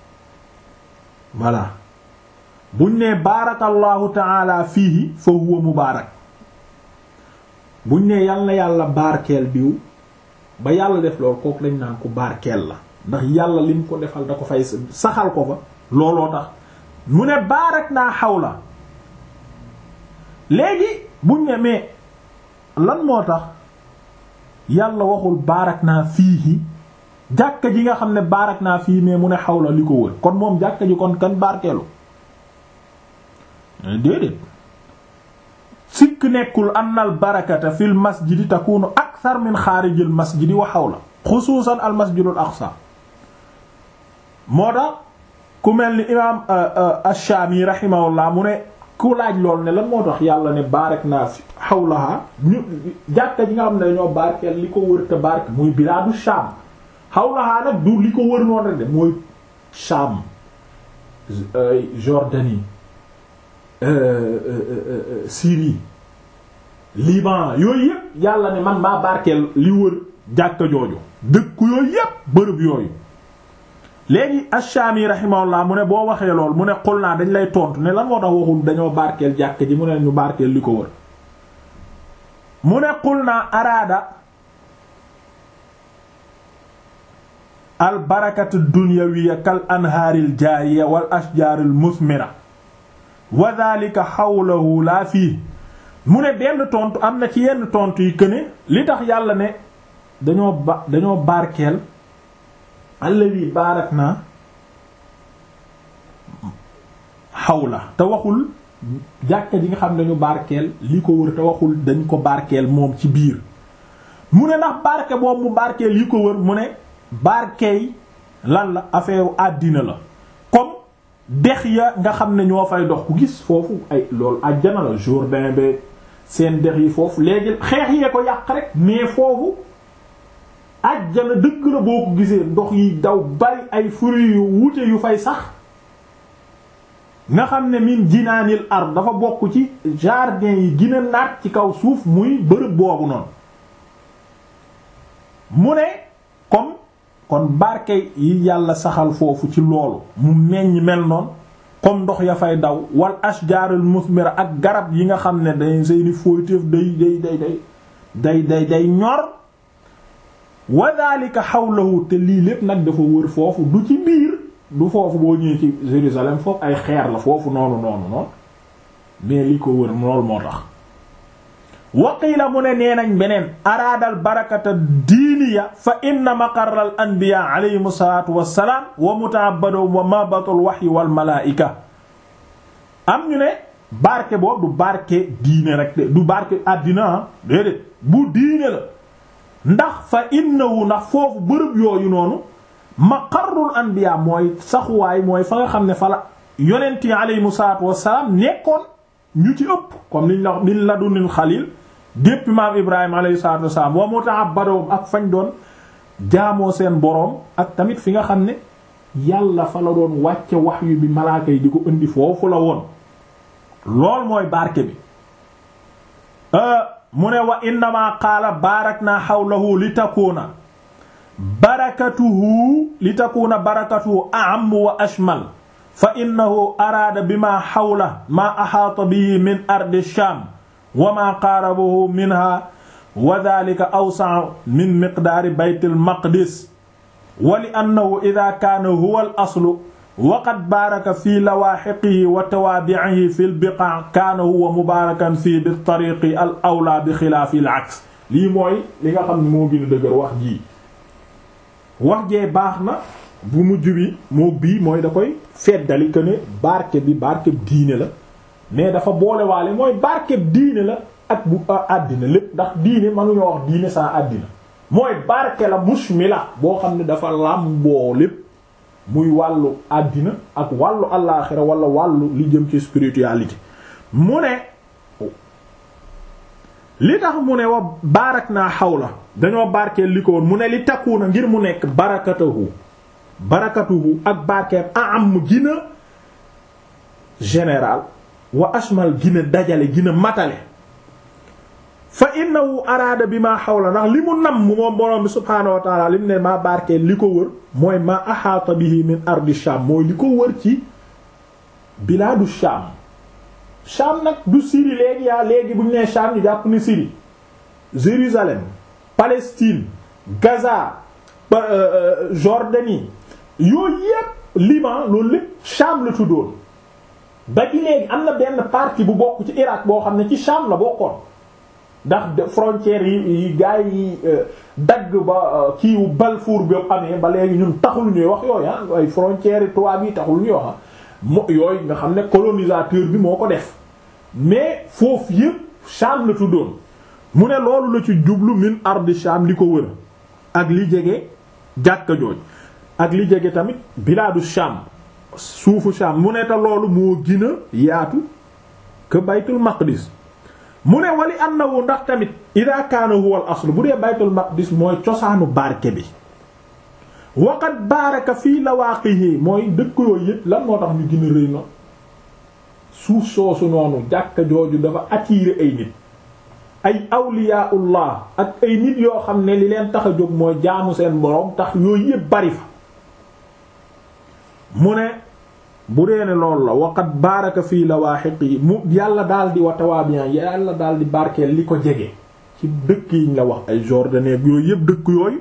voilà buñ nee baarakallahu taala fiihi fa huwa mubaarak buñ nee yal na yàlla barkeel biw ba yàlla def loolu kooku lañ naan ko barkeel la ndax yàlla lim ko defal da ko fay saxal ko fa looloo tax mu ne baarak naa xawla léegi buñ ne mais lan moo tax yàlla waxul baarak naa fiihi jàkka ji nga xam ne baarak naa fii mais mu ne xawla li ko wër kon moom jàkka ji kon kan barkeelu déedéet sikk nekkul anna al barakata fil masjidi takunu akthar min xaarijil masjidi wa xawla xusuusan al masjidul aqsa moo tax ku mel ni imaam ash-Shaami rahimahullah mu ne ku laaj lool ne lan moo tax yàlla ne baarak naa fi xawlaha ñu jàkka ji nga xam ne dañoo barkeel li ko wër te barke muy bilaadu Shaam xawlaha nag du li ko wër noonu rek de mooy Shaam Jordanie Syrie Liban yooyu yëpp yàlla ne man maa barkeel li wër jàkka jooju dëkku yooyu yëpp bërëb yooyu léegi Ash-Shami rahimahullah mu ne boo waxee lool mu ne xul naa dañ lay tontu ne lan moo tax waxul dañoo barkeel jàkka ji mu ne ñu barkeel li ko wër mu ne xul naa araada al barakatu dunyawiyya kal anhaaril jaariya wal ashjaaril musmira wa dhalika hawlahu laa fii mu ne benn tontu am na ci yenn tontu yi que ne li tax yàlla ne dañoo ba dañoo barkeel alladi baarak naa xawla te waxul jàkka ji nga xam ne dañu barkeel li ko wër te waxul dañ ko barkeel moom ci biir mu ne ndax barke boobu mu barkeel li ko wër mu ne barkeey lan la affaire àddina la comme dex ya nga xam ne ñoo fay dox ku gis foofu ay loolu àjjana la Jourdain ba seen dex yi foofu léegi xeex yee ko yàq rek mais foofu àjjana dëgg la boo ko gisee ndox yi daw bari ay fruits yu wuute yu fay sax nga xam ne min jinaanil ard dafa bokk ci jardin yi gën a naat ci kaw suuf muy bërëb boobu noonu mu ne comme kon barke yi yàlla saxal foofu ci loolu mu meññ mel noonu comme ndox ya fay daw wal ashjarul musmira ak garab yi nga xam ne day seeni fooyteef day day day day day day day ñor wa dhalika hawlahu te lii lépp nag dafa wër foofu du ci biir du foofu boo ñëwee ci Jérusalem foofu ay xeer la foofu noonu noonu noonu mais li ko wër loolu moo tax waqiila mu ne nee nañ beneen araadal barakata diiniya fa inna maqarra al anbiya alayhim salaatu wassalaam wa mutaabadum wa mabatul wahyi wal malaa'ika am ñu ne barke boobu du barke diine rek de du barke àddina déedéet bu diine la ndax fa innahu ndax foofu bërëb yooyu noonu maqarrul anbiya mooy saxuwaay mooy fa nga xam ne fa la yonent yi aleyhimu salaatu wassalaam nekkoon ñu ci ëpp comme niñ la niñ la dunil xalil depuis maam Ibrahima alayhi salaatu wassalaam wa muta'abbadoom ak fañ doon jaamoo seen boroom ak tamit fi nga xam ne yàlla fa la doon wàcce wahyu bi malaaka yi di ko indi foofu la woon lool mooy barke bi mu ne wa innama qaala baarakna hawlahu li takuuna barakatuhu li takuuna barakatuhu a'am wa ashmal fa innahu araada bima hawla ma ahaata bihi min ardi sham wa ma qaarabahu minha wa dhalika awsa'u min miqdaari baytil maqdis wa li annahu idha kaana huwa al aslu wa qad baaraka fi lawaahiqihi wa tawaabi'ihi fi al biqa' kaana huwa mubaarakan fii bi tariqi al awlaa bi xilaafi al aks lii mooy li nga xam ne moo gën a dëgër wax jii wax jee baax na bu mujj bi moo bii mooy da koy feddali que ne barke bi barkeb diine la mais dafa boolewaale mooy barkeb diine la ak bu àddina lépp ndax diine mënuñoo wax diine saa àddina mooy barke la mushmila boo xam ne dafa làmboo lépp muy wàllu àddina ak wàllu allaaxira wala wàllu li jëm ci spiritualité mu ne li tax mu ne wa baarak naa xawla dañoo barkeel li ko woon mu ne li takkuuna ngir mu nekk barakatuhu barakatuhu ak barkeem am gina général wa ashmal gina dajale gina matale fa innahu araada bi maa xawla ndax li mu nam moom borom bi subhaanahu wa taala li mu ne maa barkeel li ko wër mooy maa ahaata bihi min ardi sham mooy li ko wër ci bilaadu sham sham nag du Syrie léegi yaa léegi bu ñu nee sham ñu jàpp ni Syrie Jérusalem Palestine Gaza Jordanie yooyu yépp Liban loolu lépp sham la tuddoon ba ci léegi am na benn partie bu bokk ci Irak boo xam ne ci sham la bokkoon ndax frontières yi yi gars yi dagg ba kiiwu Balfour bi amee ba léegi ñun taxul ñuy wax yooyu ah ay frontières yi tubaab yi taxul ñuy wax mo yooyu nga xam ne colonisateur bi moo ko def mais foofu yëpp Sham la tuddoon mu ne loolu la ci jublu min ardi Sham li ko wër ak li jege jàkka jooj ak li jege tamit bilaadu Sham suufu Sham mu ne te loolu moo gën a yaatu que baytul maqdis mu ne wali annahu ndax tamit ida kaana huwa al asl bu dee baytul maqdis mooy cosaanu barke bi waqat baaraka fii lawaaqihi mooy dëkk yooyu yëpp lan moo tax ñu gën a rëy na suuf soosu noonu jàkka jooju dafa attirer ay nit ay awliyaullah ak ay nit yoo xam ne li leen tax a jóg mooy jaamu seen boroom tax yooyu yëpp bari fa mu ne bu dee ne loolu la waqat baaraka fii lawaahiqi mu yàlla daal di watawaabiyan yàlla daal di barkeel li ko jege ci dëkk yiñ la wax ay Jordanie yooyu yëpp dëkk yooyu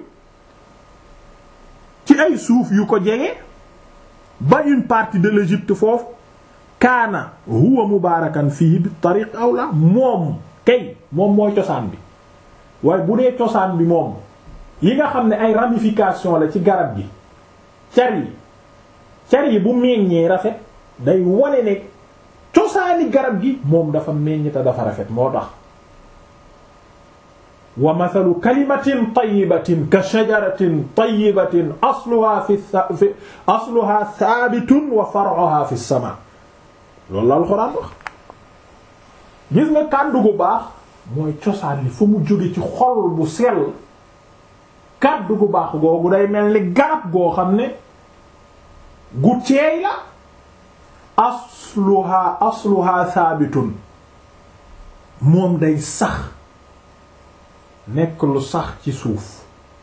ci ay suuf yu ko jege ba une partie de l'Égypte foofu kaana huwa mubaarakan fii bi tariq awla moom kay moom mooy cosaan bi waaye bu dee cosaan bi moom yi nga xam ne ay ramification la ci garab gi car yi car yi bu meññee rafet day wane ne cosaani garab gi moom dafa meññ te dafa rafet moo tax wa mathalu kalimatin tayyibatin ka shajaratin tayyibatin asluha fi fi asluha thabitun wa far'uha fi sama loolu la alxuraan wax gis nga kàddu gu baax mooy cosaan li fu mu jóge ci xol bu sell kàddu gu baax googu day mel ni garab goo xam ne gu teey la asluha asluha thabitun moom day sax nekk lu sax ci suuf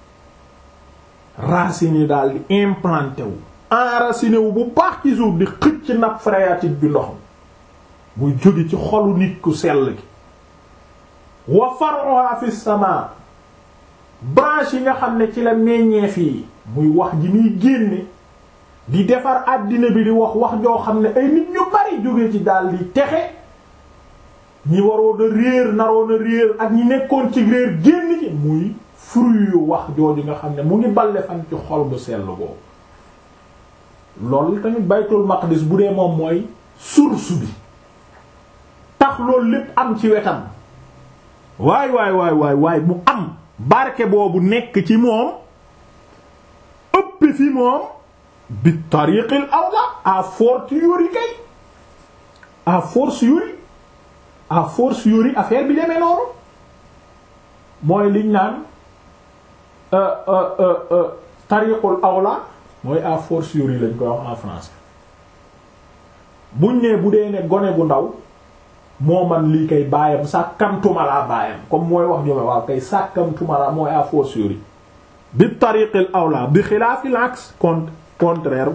racines yi daal di implanté wu enraciné wu bu baax ci suuf di xëcc nappe phréatique bi ndox muy jóge ci xolu nit ku sell gi wa far'uha fi sama branche yi nga xam ne ci la meññeef yi muy wax ji muy génne di defar àddina bi di wax wax joo xam ne ay nit ñu bari jóge ci daal di texe ñi waroon a réer naroon a réer ak ñi nekkoon ci réer génn ci muy fruit yu wax jooju nga xam ne mu ngi balle fan ci xol bu sell boobu loolu tamit baytul maqdis bu dee moom mooy source bi tax loolu lépp am ci wetam waay waay waay waay waay mu am barke boobu nekk ci moom ëpp fi moom bi tariqil awla à fortiori kay à fortiori à fortiori affaire bi demee noonu mooy liñ naan tariqul awla mooy à fortiori lañ koy wax en français buñ nee bu dee ne gone gu ndaw moo man lii kay baayam sàkkamtuma laa baayam comme mooy wax jome waaw kay sàkkamtuma laa mooy à fortiori bi tariqil awla bi xilaafil aks contraire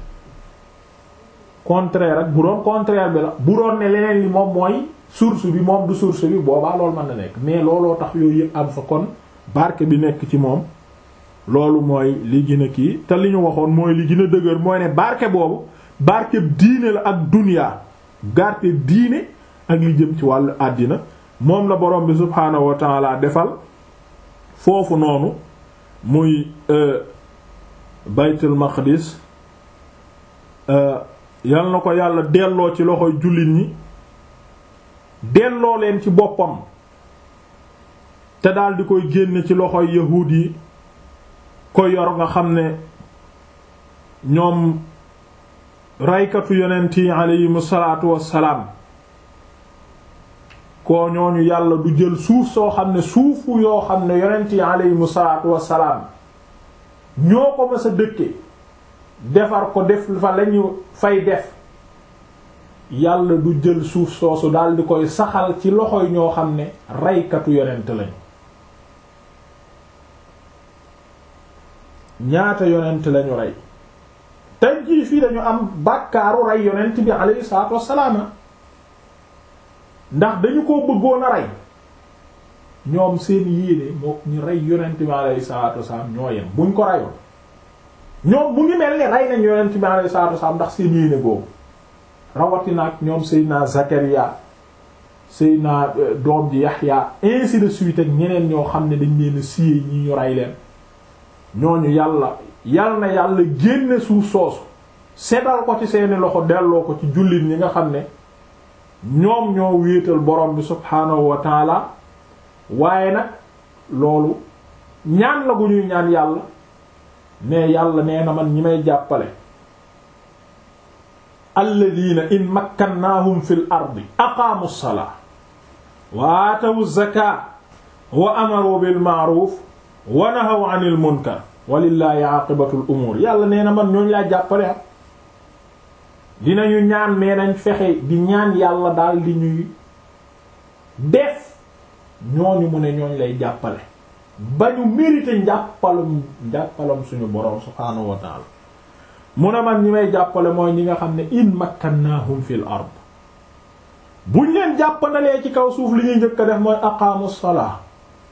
contraire ak bu doon contraire bi la bu doon ne leneen li moom mooy source bi moom du source bi boobaa loolu mën na nekk mais looloo tax yooyu yëpp am fa kon barke bi nekk ci moom loolu mooy li gën a kii te li ñu waxoon mooy li gën a dëgër mooy ne barke boobu barke diine la ak dunya barke diine ak li jëm ci wàllu àddina moom la borom bi subhaanahu wa taala defal foofu noonu muy baytul maqdis yal na ko yàlla delloo ci loxoy jullit ñi delloo leen ci boppam te daal di koy génne ci loxoy yahuud yi ko yor nga xam ne ñoom raykatu yonent yi aleyhimu salaatu wassalaam koo ñooñu yàlla du jël suuf soo xam ne suufu yoo xam ne yonent yi aleyhimu salaatu wassalaam ñoo ko mës a dëkke defar ko def fa lañu fay def yàlla du jël suuf soosu daal di koy saxal ci loxoy ñoo xam ne reykatu yonent lañu ñaata yonent lañu rey tey jii fii dañu am bàkkaaru rey yonent bi alayhi salaatu wassalaam ndax dañu ko bëggoon a rey ñoom seen yéene moo ñu rey yonent bi alayhi salaatu wassalaam ñoo yem buñ ko reyoon ñoom mu ngi mel ni rey nañ yonent bi alayhi salaatu wassalaam ndax seen yéene boobu rawatina ak ñoom Seydina Zakaria Seydina doom ji Yaxya ainsi de suite ak ñeneen ñoo xam ne dañ leen siyee ñi ñu rey leen ñooñu yàlla yal na yàlla génne suuf soosu seddal ko ci seeni loxo delloo ko ci jullit ñi nga xam ne ñoom ñoo wéetal borom bi subhaanahu wa taala waaye nag loolu ñaan la gu ñuy ñaan yàlla ne yàlla nee na man ñi may jàppale alladina in makkannaahum fil ardi aqaamu salaa wa aatawu zakaa wa amaru bil ma'ruf wa nahaw anil munkar walillahi aqibatul umur yàlla nee na man ñooñu laa jàppale am dinañu ñaan mais nañ fexe di ñaan yàlla daal di ñuy def ñooñu mu ne ñooñ lay jàppale ba ñu mérité njàppalum njàppalam suñu borom subhaanahu wa taala mu ne man ñi may jàppale mooy ñi nga xam ne in makkannahum fil ard buñ leen jàppandalee ci kaw suuf li ñuy njëkk a def mooy aqaamu salaa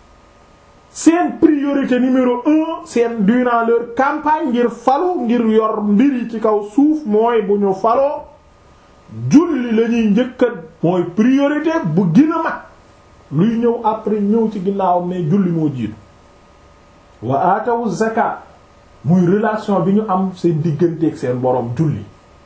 seen priorité numéro un seen durant leur campagne ngir falu ngir yor mbir yi ci kaw suuf mooy bu ñu faloo julli la ñuy njëkk a mooy priorité bu gën a mag luy ñëw après ñëw ci ginnaaw mais julli moo jiitu wa aatawu zakat muy relation bi ñu am seen digganteeg seen borom julli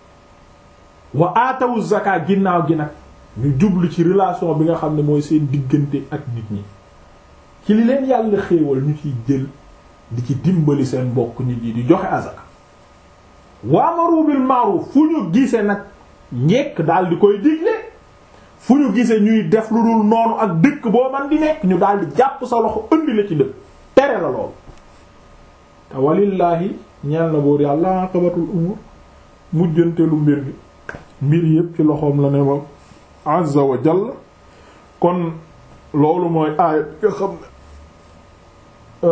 wa aatawu zakat ginnaaw gi nag ñu jublu ci relation bi nga xam ne mooy seen diggante ak nit ñi ci li leen yàlla xéewal ñu ciy jël di ci dimbali seen mbokk nit yi di joxe azaka waamaru bil ma'ruf fu ñu gise nag njekk daal di koy digle fu ñu gise ñuy def lu dul noonu ak dëkk boo man di nekk ñu daal di jàpp sa loxo indi la ci dëkk tere la loolu te walillaahi ñeel na buur yàlla aqibatul umur mujjantelu mbir gi mbir yépp ci loxoom la ne moom azza wa jalla kon loolu mooy aaya nga xam ne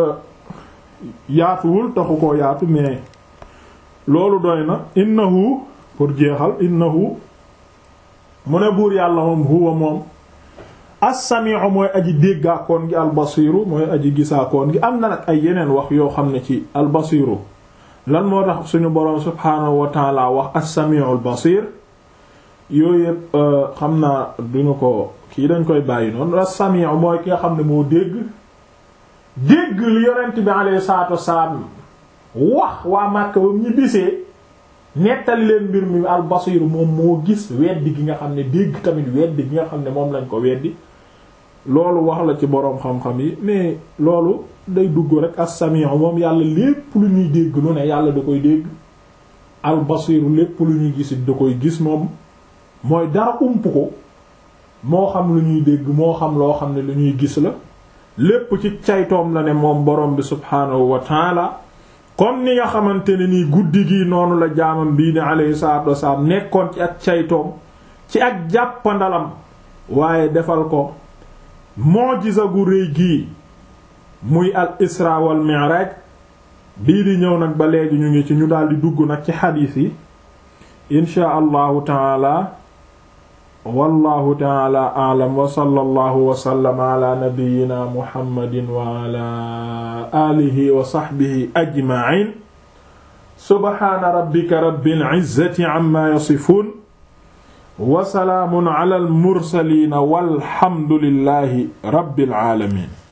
yaatuwul taxu koo yaatu mais loolu doy na innahu pour jeexal innahu mu ne buur yàlla moom huwa moom as-sami'u mooy aji déggaakoon gi albasiru mooy aji gisaakoon gi am na nag ay yeneen wax yoo xam ne ci albasiru lan moo tax suñu boroom subhaanahu wa taala wax as-sami'u al-basir yooyu yëpp xam naa duñu ko kii dañ koy bàyyi noonu as-sami'u mooy ki nga xam ne moo dégg dégg li yonent bi alayhi salaatu wassalaam wax waa Makka ba ñu bisee nettali leen mbir mi al basiir moom moo gis weddi gi nga xam ne dégg tamit weddi gi nga xam ne moom lañ ko weddi loolu wax la ci boroom xam-xam yi mais loolu day dugg rek as-sami'u moom yàlla lépp lu ñuy dégg lu ne yàlla da koy dégg al basiiru lépp lu ñuy gis da koy gis moom mooy dara ump ko moo xam lu ñuy dégg moo xam loo xam ne lu ñuy gis la lépp ci caytoom la ne moom borom bi subhaanahu wa taala comme ni nga xamante ne nii guddi gi noonu la jaamam bii ni alayhi salaatu wasalaam nekkoon ci ak caytoom ci ak jàppandalam waaye defal ko mujiza gu rëy gii muy al isra wal mi'raj bii di ñëw nag ba léegi ñu ngi ci ñu daldi dugg nag ci xadiis yi inshaa allahu taala wallahu taala a'lam wa sallallahu wa sallama ala nabiyyina muhammadin wa ala alihi wa sahbihi ajma'in subhana rabbika rabbil izzati amma yasifun wa salaamun ala al mursalin walhamdulillahi rabbil alamin